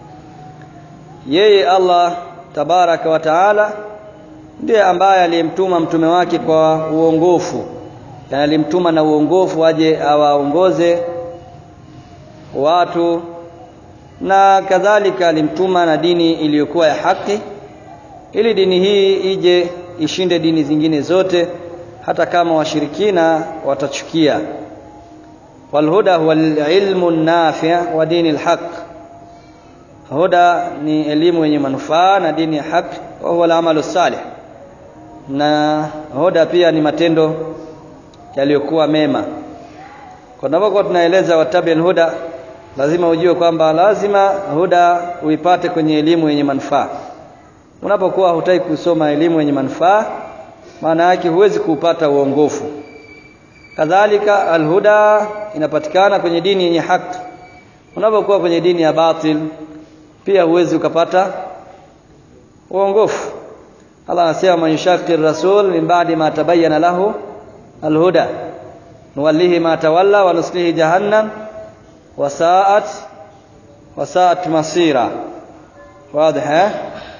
yeye Allah tabaraka wa taala ndiye ambaye aliyemtuma mtume wake kwa uongofu yani alimtuma na uongofu aje awaongoze watu na kadhalika alimtuma na dini iliyokuwa ya haki ili dini hii ije ishinde dini zingine zote hata kama washirikina watachukia والهدى هو العلم النافع ودين الحق هدى ni elimu yenye manufaa na dini ya haki wa huwa al-amalu salih na huda pia ni matendo yaliyokuwa mema kwa sababu tunaeleza watabil huda lazima ujue kwamba lazima huda uipate kwenye elimu yenye manufaa unapokuwa hutaki kusoma elimu yenye manufaa maana yake huwezi kuupata uongofu kadhalika alhuda inapatikana kwenye dini yenye haki unapokuwa kwenye dini ya batil pia huwezi ukapata uongofu Allah anasema man yushaqi rasul min ba'di ma tabayyana lahu alhuda nuwallihi ma tawalla wa nuslihi jahannam wa sa'at wa sa'at masira wazi eh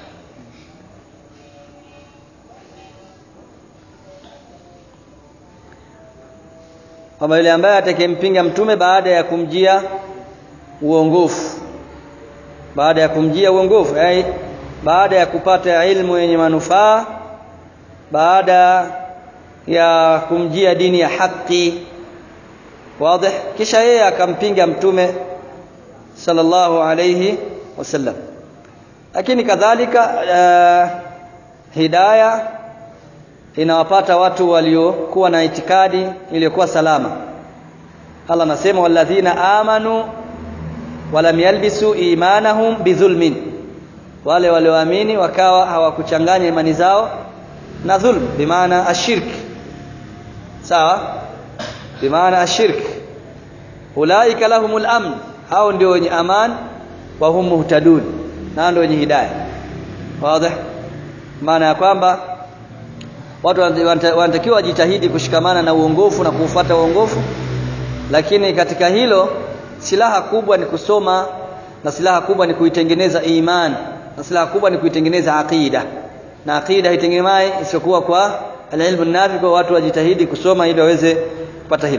kwamba yule ambaye atakayempinga mtume baada ya kumjia uongofu baada ya kumjia uongofu yani baada ya kupata ilmu yenye manufaa baada ya kumjia dini ya haki wazi kisha yeye akampinga mtume sallallahu alayhi wasallam lakini kadhalika uh, hidayah inawapata watu waliokuwa na itikadi iliyokuwa salama Allah anasema walladhina amanu walam yalbisu imanahum bidhulmin wale walioamini wakawa hawakuchanganya imani zao na dhulm bimaana ashirk sawa bimaana ashirk ulaika lahumul amn hao ndio wenye aman wa hum muhtadun na ndio wenye hidayah wazi maana ya kwamba watu wanatakiwa wajitahidi kushikamana na uongofu na kuufuata uongofu lakini katika hilo silaha kubwa ni kusoma na silaha kubwa ni kuitengeneza iman na silaha kubwa ni kuitengeneza aqida na aqida haitengemai isiyokuwa kwa alilmu nafi kwa watu wajitahidi kusoma ili waweze kupata hilo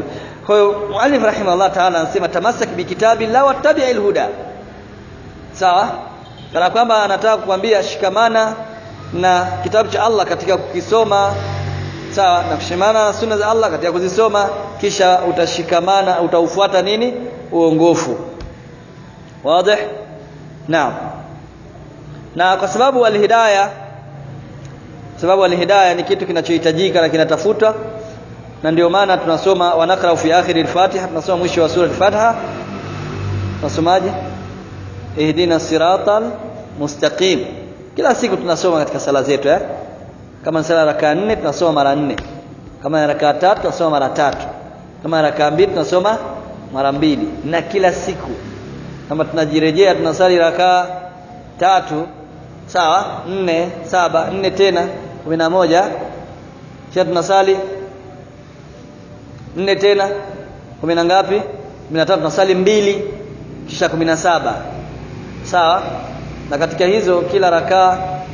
kwa hiyo muallif rahimahullah ta'ala anasema tamassak bikitabi la wattabi'il huda sawa kana kwamba anataka kukwambia shikamana na kitabu cha Allah katika kukisoma sawa na kushikamana na sunna za Allah katika kuzisoma kisha utashikamana utaufuata nini uongofu wazi naam na kwa sababu alhidayah sababu alhidayah ni kitu kinachohitajika na kinatafutwa na ndio maana tunasoma wanakra fi akhir al-Fatiha tunasoma mwisho wa sura al-Fatiha tunasomaje ihdina siratal mustaqim kila siku tunasoma katika sala zetu eh kama sala raka nne tunasoma mara nne kama raka tatu tunasoma mara tatu kama raka mbili tunasoma mara mbili na kila siku kama tunajirejea tunasali raka tatu sawa nne saba nne tena kumi na moja kisha tunasali nne tena kumi na ngapi kumi na tatu tunasali mbili kisha kumi na saba sawa na katika hizo kila rakaa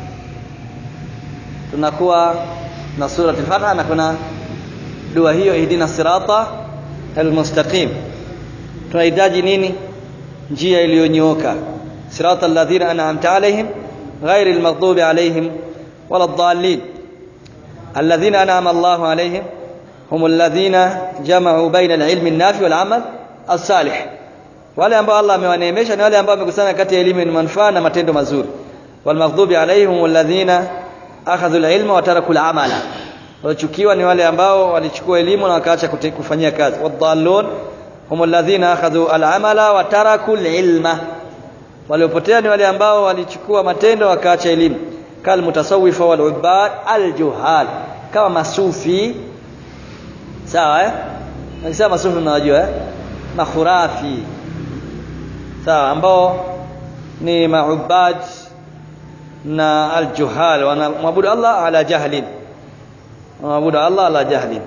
tunakuwa na sura al-Fatiha na kuna dua hiyo ihdina sirata al-mustaqim tunahitaji nini njia iliyonyooka sirata alladhina an'amta alaihim ghairi al-maghdubi alaihim wala ad-dallin alladhina an'ama Allahu alaihim hum alladhina jama'u baina al-ilmi an-nafi wal-amal as-salih wale ambao Allah amewaneemesha ni wale ambao wamekusanya kati ya elimu na manufaa na matendo mazuri wal maghdubi alaihim alladhina akhadhu al-ilma wa taraku al-amala walichukiwa ni wale ambao walichukua elimu na wakaacha kufanyia kazi wadhallun hum alladhina akhadhu al-amala wa taraku al-ilma waliopotea ni wale ambao walichukua matendo wakaacha elimu kal mutasawwifa wal ubad al-juhal kama masufi sawa eh nasema masufi mnajua eh makhurafi sawa ambao ni maubad na aljuhal wanamwabudu Allah ala jahlin wanamwabudu Allah ala jahlin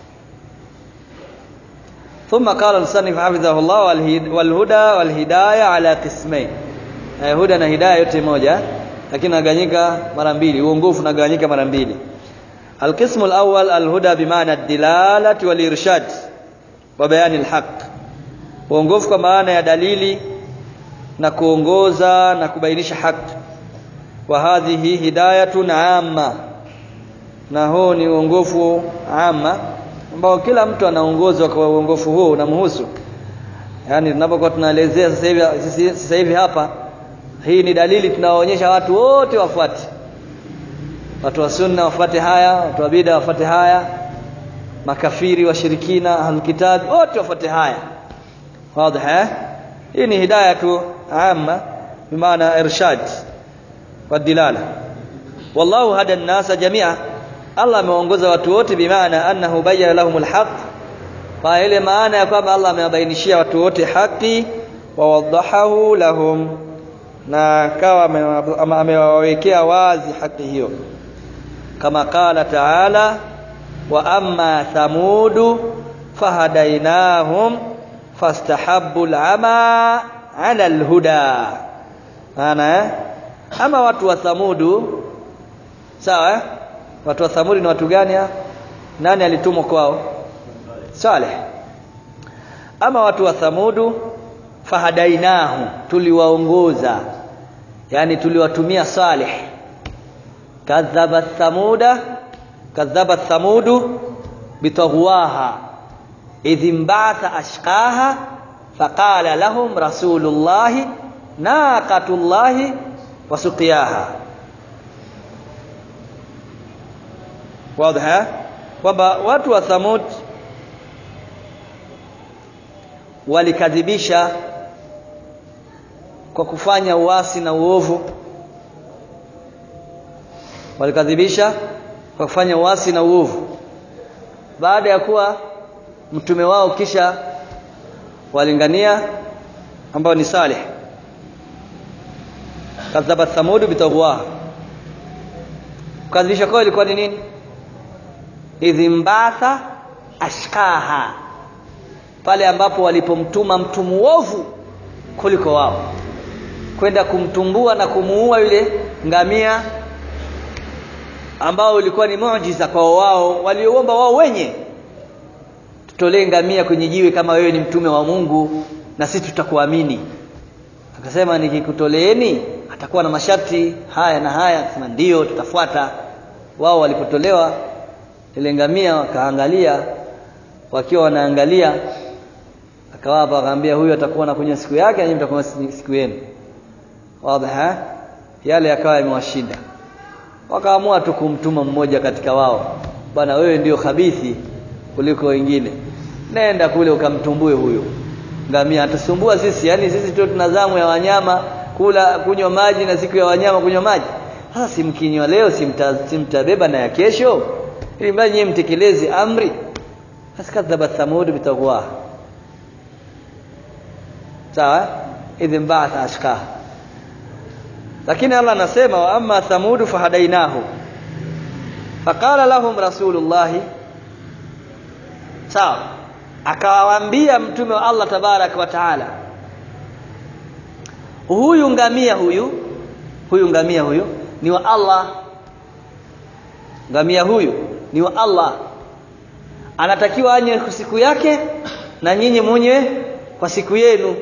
ثم قال المصنف حفظه الله والهدى والهدايه على قسمين huda na hidayah yote moja lakini naganyika mara mbili uongofu naganyika mara mbili القسم الاول الهدى بمعنى الدلاله والارشاد وبيان الحق uongofu kwa maana ya dalili na kuongoza na kubainisha haki wa hadhihi hidayatun amma na huu ni uongofu amma ambao kila mtu anaongozwa kwa uongofu huu unamhusu yani tunapokuwa tunaelezea sasa hivi sasa hivi hapa hii ni dalili tunawaonyesha watu wote wafuate watu wa sunna wafuate haya watu wa bid'a wafuate haya makafiri washirikina ahlulkitabi wote wafuate haya واضح hii ni hidayatu amma bimaana irshad wadilala wallahu hada an-nasa jami'a Allah ameongoza watu wote bimaana annahu bayyana lahum al-haq kwa ile maana ya kwamba Allah amewabainishia watu wote haki wa wadahahu lahum na kawa amewawekea wazi haki hiyo kama qala ta'ala wa amma thamudu fahadainahum fastahabbu al'ama 'ala al-huda ana ama watu wa thamudu sawa watu wa thamudi ni watu gani nani alitumwa kwao saleh ama watu wa thamudu fahadainahu tuliwaongoza yani tuliwatumia saleh kadhaba thamuda kadhaba thamudu bitaghwaha idh imbatha ashqaha faqala lahum rasulullahi naqatullahi wasuqiyaha wazi kwamba watu wa Thamud walikadhibisha kwa kufanya uasi na uovu walikadhibisha kwa kufanya uasi na uovu baada ya kuwa mtume wao kisha walingania ambao ni Saleh kadhaba Thamud bitaghwa kukadhibisha kwao ilikuwa ni nini idhimbatha ashkaha pale ambapo walipomtuma mtu muovu kuliko wao kwenda kumtumbua na kumuua yule ngamia ambao ulikuwa ni muujiza kwa wao walioomba wao wenye tutolee ngamia kwenye jiwe kama wewe ni mtume wa Mungu na sisi tutakuamini akasema nikikutoleeni atakuwa na masharti haya na haya akasema ndio tutafuata wao walipotolewa ile ngamia wakaangalia wakiwa wanaangalia akawapa akamwambia huyu atakuwa na kwenye siku yake na nyinyi mtakuwa siku yenu wazi yale yakawa yamewashinda wakaamua tu kumtuma mmoja katika wao bwana wewe ndio khabithi kuliko wengine nenda kule ukamtumbue huyo ngamia atasumbua sisi yani sisi tu tuna zamu ya wanyama kula kunywa maji na siku ya wanyama kunywa maji sasa simkinywa leo simta, simtabeba na ya kesho ili mradi nyinyi mtekeleze amri faskadhaba thamud bitaqwa sawa idhin ba'atha ashqa lakini Allah anasema wa amma thamud fahadainahu faqala lahum rasulullah sawa akawaambia mtume wa Allah tabarak wa taala huyu ngamia huyu huyu ngamia huyu ni wa Allah ngamia huyu ni wa Allah anatakiwa anye kwa siku yake na nyinyi mwenye kwa siku yenu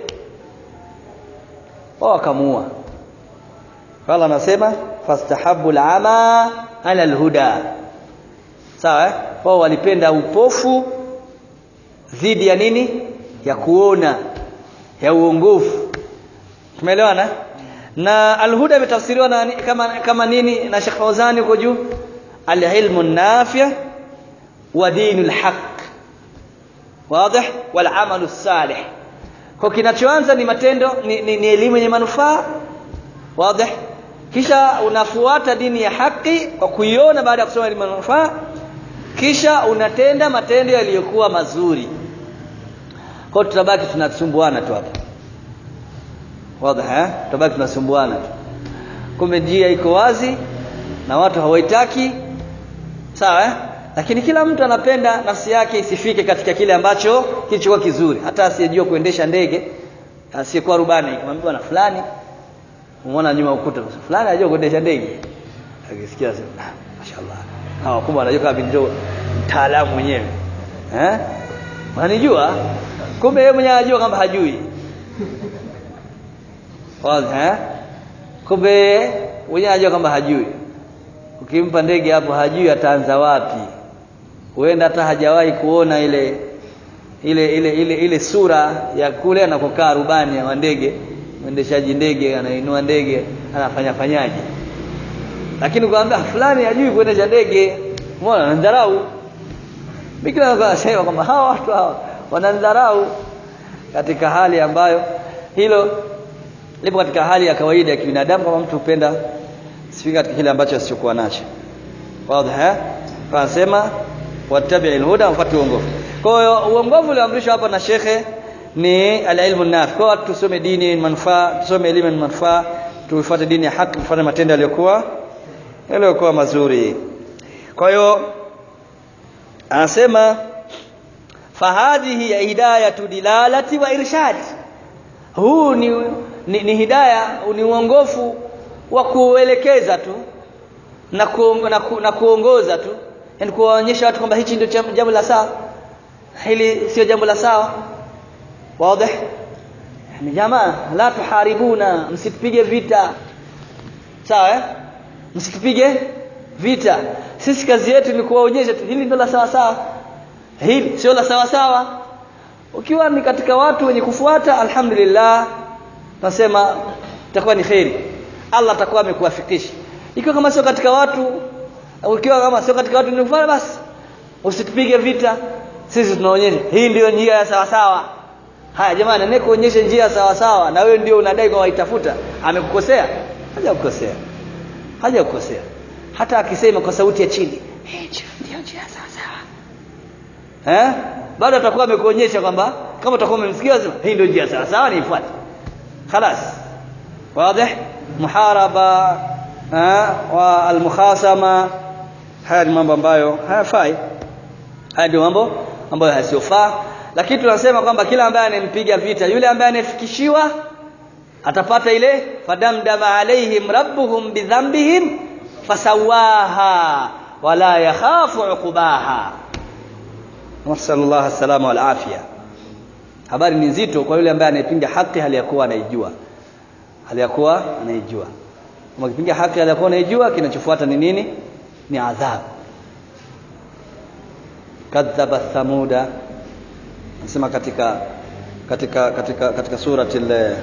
wao akamuua Allah anasema fastahabu al'ama ala alhuda sawa eh? wao walipenda upofu dhidi ya nini ya kuona ya uongofu tumeelewana na alhuda imetafsiriwa na kama kama nini na Sheikh Fawzani huko juu alilmu nafi' wa dinul haq wazi wal amalu salih kwa kinachoanza ni matendo ni, ni, ni elimu yenye manufaa wazi kisha unafuata dini ya haki kwa kuiona baada ya kusoma elimu manufaa kisha unatenda matendo yaliyokuwa mazuri kwa tutabaki tunasumbuana tu hapa wazi eh tutabaki tunasumbuana tu kumbe njia iko wazi na watu hawaitaki sawa eh lakini kila mtu anapenda nafsi yake isifike katika kile ambacho kilichokuwa kizuri hata asiyejua kuendesha ndege asiyekuwa rubani kumwambia na fulani umeona nyuma ukuta fulani anajua kuendesha ndege akisikia sema mashaallah hawa kumbe anajua kama binjo mtaalamu mwenyewe eh wananijua kumbe yeye mwenyewe anajua kama hajui wazi eh kumbe mwenyewe anajua kama hajui ukimpa ndege hapo hajui ataanza wapi huenda hata hajawahi kuona ile ile ile ile ile sura ya kule anakokaa rubani wa ndege mwendeshaji ndege anainua ndege anafanya fanyaje lakini ukamwambia fulani hajui kuendesha ndege umeona anadharau bikira akasema kwamba hawa watu hawa wanadharau katika hali ambayo hilo lipo katika hali ya kawaida ya kibinadamu kama mtu upenda sifika katika kile ambacho asichokuwa nacho wazi eh anasema wattabi'il huda mfuate uongofu kwa hiyo uongofu ulioamrishwa hapa na shekhe ni alilmu nafi kwa watu tusome dini manufaa tusome elimu ya manufaa tuifuate dini ya haki tufanye matendo yaliyokuwa yaliyokuwa mazuri kwa hiyo anasema fahadhihi ya hidayatu dilalati wa irshad huu ni, ni, ni hidaya ni uongofu wa kuelekeza tu na, ku, na, ku, na kuongoza tu yani kuwaonyesha watu kwamba hichi ndio jambo la sawa hili sio jambo la sawa wazi yani jamaa la tuharibuna msitupige vita sawa eh msitupige vita sisi kazi yetu ni kuwaonyesha tu hili ndio la sawa sawa hili sio la sawa sawa ukiwa ni katika watu wenye kufuata alhamdulillah nasema itakuwa ni khairi Allah atakuwa amekuwafikisha ikiwa kama sio katika watu ukiwa kama sio katika watu ni kufanya basi usitupige vita sisi tunaonyesha hii ndio njia ya sawa sawa haya jamani nene kuonyesha njia sawa sawa na wewe ndio unadai kwa waitafuta amekukosea hajakukosea hajakukosea hata akisema kwa sauti ya chini hii ndio njia sawa sawa eh bado atakuwa amekuonyesha kwamba kama utakuwa umemsikia sema hii ndio njia sawa sawa niifuate خلاص واضح محاربه والمخاصمه haya ni mambo ambayo hayafai haya ndio mambo ambayo hayasiofaa lakini tunasema kwamba kila ambaye anempiga vita yule ambaye anafikishiwa atapata ile fadamdama alaihim rabbuhum bidhanbihim fasawaha wala yakhafu uqbaha nasallallahu salama wal afia habari ni nzito kwa yule ambaye anaipinga haki hali ya kuwa anaijua hali ya kuwa anaijua kama kipinga haki hali ya kuwa anaijua kinachofuata ni nini ni adhabu kadhaba thamuda nasema katika katika katika katika surati ile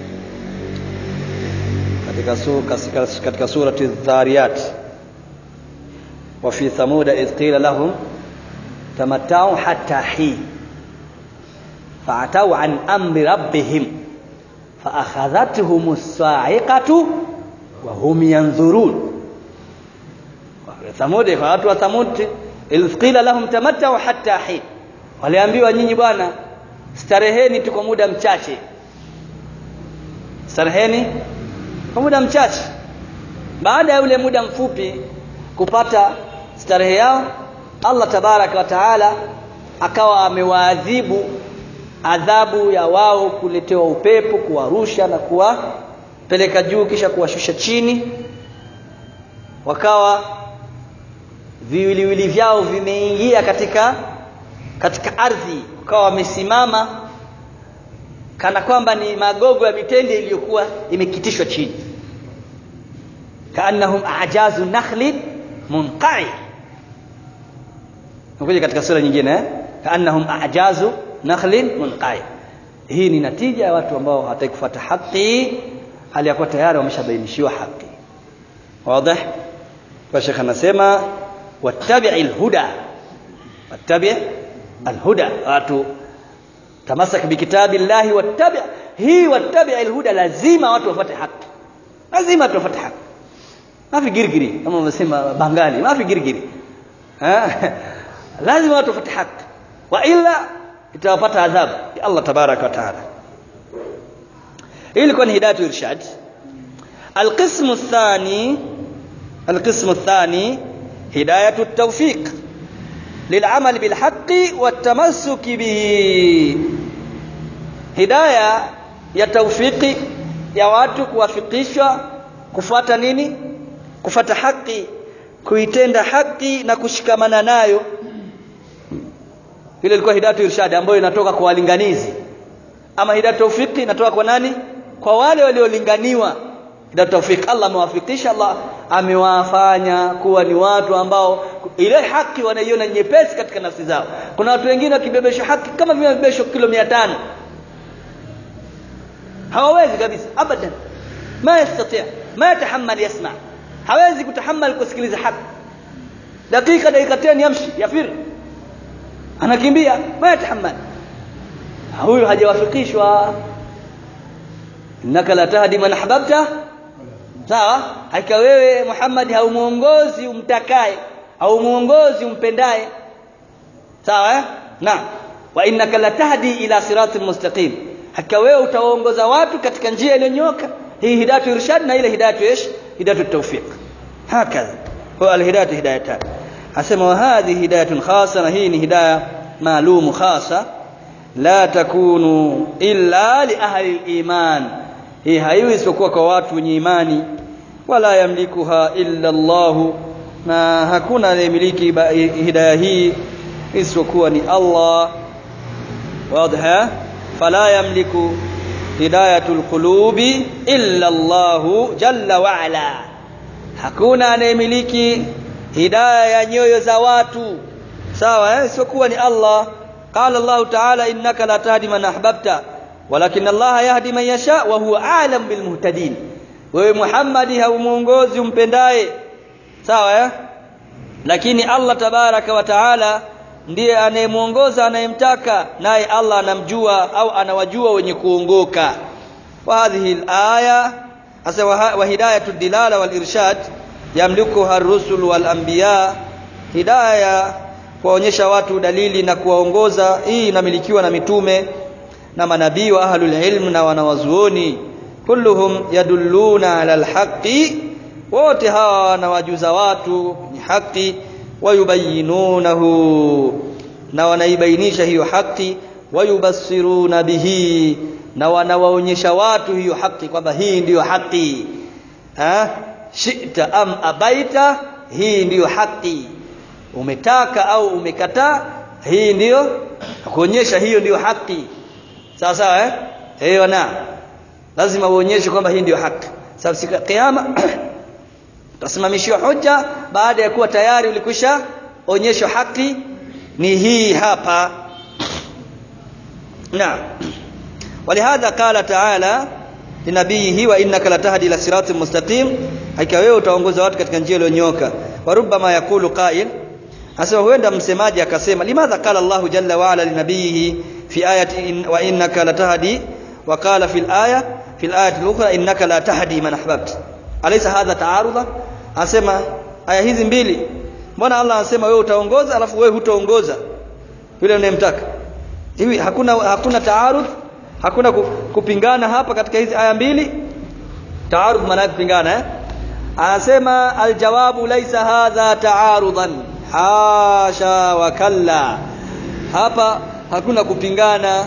katika su, katika, katika surati dhariyat wa fi thamuda idh qila lahum tamattau hatta hin fa'atau an amri rabbihim fa'akhadhatuhum as-sa'iqatu wa hum yanzurun thamud kwa watu wa thamud idh qila lahum tamattau hatta hin waliambiwa nyinyi bwana stareheni tu kwa muda mchache stareheni kwa muda mchache baada ya ule muda mfupi kupata starehe yao Allah tabaraka wa taala akawa amewaadhibu adhabu ya wao kuletewa upepo kuwarusha na kuwapeleka juu kisha kuwashusha chini wakawa viwiliwili vyao vimeingia katika katika ardhi wakawa wamesimama kana kwamba ni magogo ya mitende iliyokuwa imekitishwa chini kaannahum ajazu nakhlin munqai nakuja katika sura nyingine eh? kaannahum ajazu nakhlin munqai hii ni natija ya watu ambao hawataki kufuata haki hali ya kuwa tayari wameshabainishiwa haki wazi kwa shekha anasema wattabi'il huda wattabi' alhuda watu tamasak bikitabillahi wattabi' hii wattabi' alhuda lazima watu wafuate haki lazima watu wafuate haki mafi girgiri kama wanasema bangali mafi girgiri lazima watu wafuate haki wa illa itawapata adhabu ya Allah tabaraka wa taala hii ilikuwa ni hidayatu irshad القسم الثاني القسم الثاني هداية التوفيق للعمل بالحق والتمسك به هداية ya tawfiki ya watu kuwafikishwa kufuata nini kufuata haki kuitenda haki na kushikamana nayo ile ilikuwa hidayatu irshad ambayo inatoka kwa walinganizi ama hidayatu tawfiki inatoka kwa nani kwa wale waliolinganiwa hidayatu tawfik Allah amewafikisha Allah amewafanya kuwa ni watu ambao ile haki wanaiona nyepesi katika nafsi zao kuna watu wengine wakibebeshwa haki kama vile wamebebeshwa kilo 500 hawawezi kabisa abadan ma yastati ma yatahammal yasma hawezi kutahammal kusikiliza haki dakika dakika 10 yamshi yafir anakimbia ma yatahammal huyu hajawafikishwa innaka la tahdi man ahbabta sawa hakika wewe Muhammad haumuongozi umtakaye au muongozi umpendaye sawa eh? na wa innaka latahdi ila siratin mustaqim hakika wewe utawaongoza watu katika njia iliyonyoka hii hidayatu irshad na ile hidayatu ish hidayatu tawfiq hakadha huwa alhidayatu hidayatan asema wa hadhihi hidayatun khassa na hii ni hidayah maalum khassa la takunu illa li ahli iman hii haiwi isipokuwa kwa watu wenye imani wala yamlikuha illa Allah na hakuna anayemiliki hidayah hii isipokuwa ni Allah واضح فلا يملك هداية القلوب إلا الله جل وعلا hakuna anayemiliki hidayah ya nyoyo za watu sawa eh isipokuwa ni Allah قال الله تعالى إنك لا تهدي من أحببت ولكن الله يهدي من يشاء وهو أعلم بالمهتدين wewe Muhammad haumuongozi umpendaye sawa eh lakini Allah tabaraka wa taala ndiye anayemuongoza anayemtaka naye Allah anamjua au anawajua wenye kuongoka wa hadhihi alaya asa wa hidayatu dilala wal irshad yamlikuha ar-rusul wal anbiya hidayah kuwaonyesha watu dalili na kuwaongoza hii inamilikiwa na mitume na manabii wa ahlul ilm na wanawazuoni kulluhum yadulluna ala alhaqi wote hawa wanawajuza watu ni haki wayubayinunahu na wanaibainisha hiyo haki wayubassiruna bihi na wanawaonyesha watu hiyo haki kwamba hii ndiyo haki ha shita am abaita hii ndiyo haki umetaka au umekataa hii ndiyo kuonyesha hiyo ndiyo haki sawa sawa eh hiyo na lazima uonyeshe kwamba hii ndiyo haki sababu siku ya kiyama utasimamishiwa hoja baada ya kuwa tayari ulikwisha onyeshwa haki ni hii hapa نعم ولهذا قال تعالى لنبيه وانك لتهدي الى صراط مستقيم hakika wewe utaongoza watu katika njia iliyonyooka wa rubbama yaqulu qa'il asema huenda msemaji akasema limadha qala Allahu jalla wa ala linabiyihi fi ayati in, wa innaka latahdi wa qala fil aya fil ayati al-ukhra innaka la tahdi man ahbabta alaysa hadha ta'arudha asema aya hizi mbili mbona Allah anasema wewe utaongoza alafu wewe hutaongoza yule unayemtaka hivi hakuna hakuna taarud hakuna kupingana hapa katika hizi aya mbili taarud maana kupingana eh anasema aljawabu laisa hadha taarudan hasha wa kalla hapa hakuna kupingana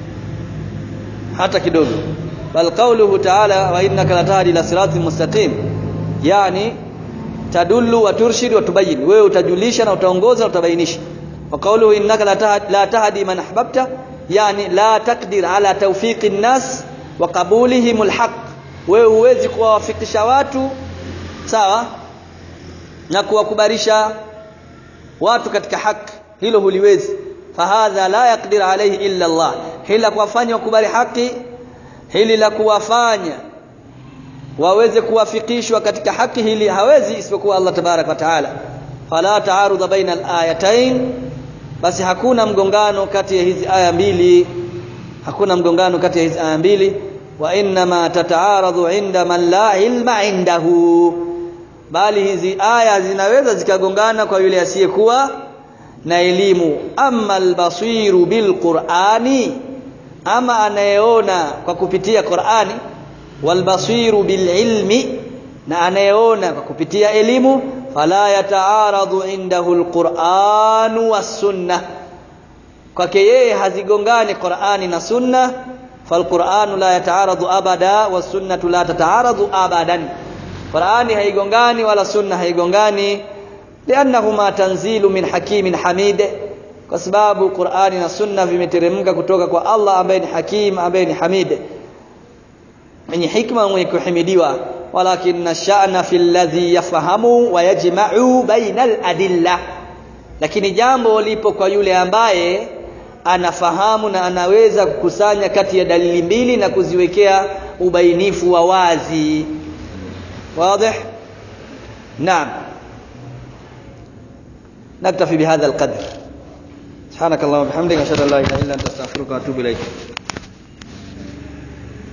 hata kidogo bal qawluhu ta'ala wa innaka latahdi ila siratin mustaqim yani tadullu wa turshid wa tubayyin wewe utajulisha na utaongoza na utabainisha وقوله إنك لا تهدي من أحببت يعني لا تقدر على توفيق الناس وقبولهم الحق wewe huwezi kuwawafikisha watu sawa na kuwakubarisha watu katika haki hilo huliwezi fahadha la yaqdir alayhi illa Allah hili la kuwafanya wakubali haki hili la kuwafanya waweze kuwafikishwa katika haki hili hawezi isipokuwa Allah tabarak wa taala fala taarudha baina al-ayatain basi hakuna mgongano kati ya hizi aya mbili hakuna mgongano kati ya hizi aya mbili wa inma tataaradhu inda man la ilma indahu bali hizi aya zinaweza zikagongana kwa yule asiyekuwa na elimu amma albasiru bilqurani ama anayeona kwa kupitia Qur'ani walbasiru bililmi na anayeona kwa kupitia elimu fala yataaradu indahu alquran was-sunnah kwake yeye hazigongani Qur'ani na sunna falquranu la yataaradu abada was-sunnatu la tataaradu abadan Qur'ani haigongani wala sunna haigongani liannahuma tanzilu min hakimin hamid kwa sababu Qur'ani na sunna vimeteremka kutoka kwa Allah ambaye ni hakim ambaye ni hamid mwenye hikma mwenye kuhimidiwa walakin sha'na fil ladhi yafahamu wa yajma'u baina al-adilla lakini jambo lipo kwa yule ambaye anafahamu na anaweza kukusanya kati ya dalili mbili na kuziwekea ubainifu wa wazi واضح نعم نكتفي بهذا القدر سبحانك اللهم وبحمدك اشهد ان لا اله الا انت استغفرك واتوب اليك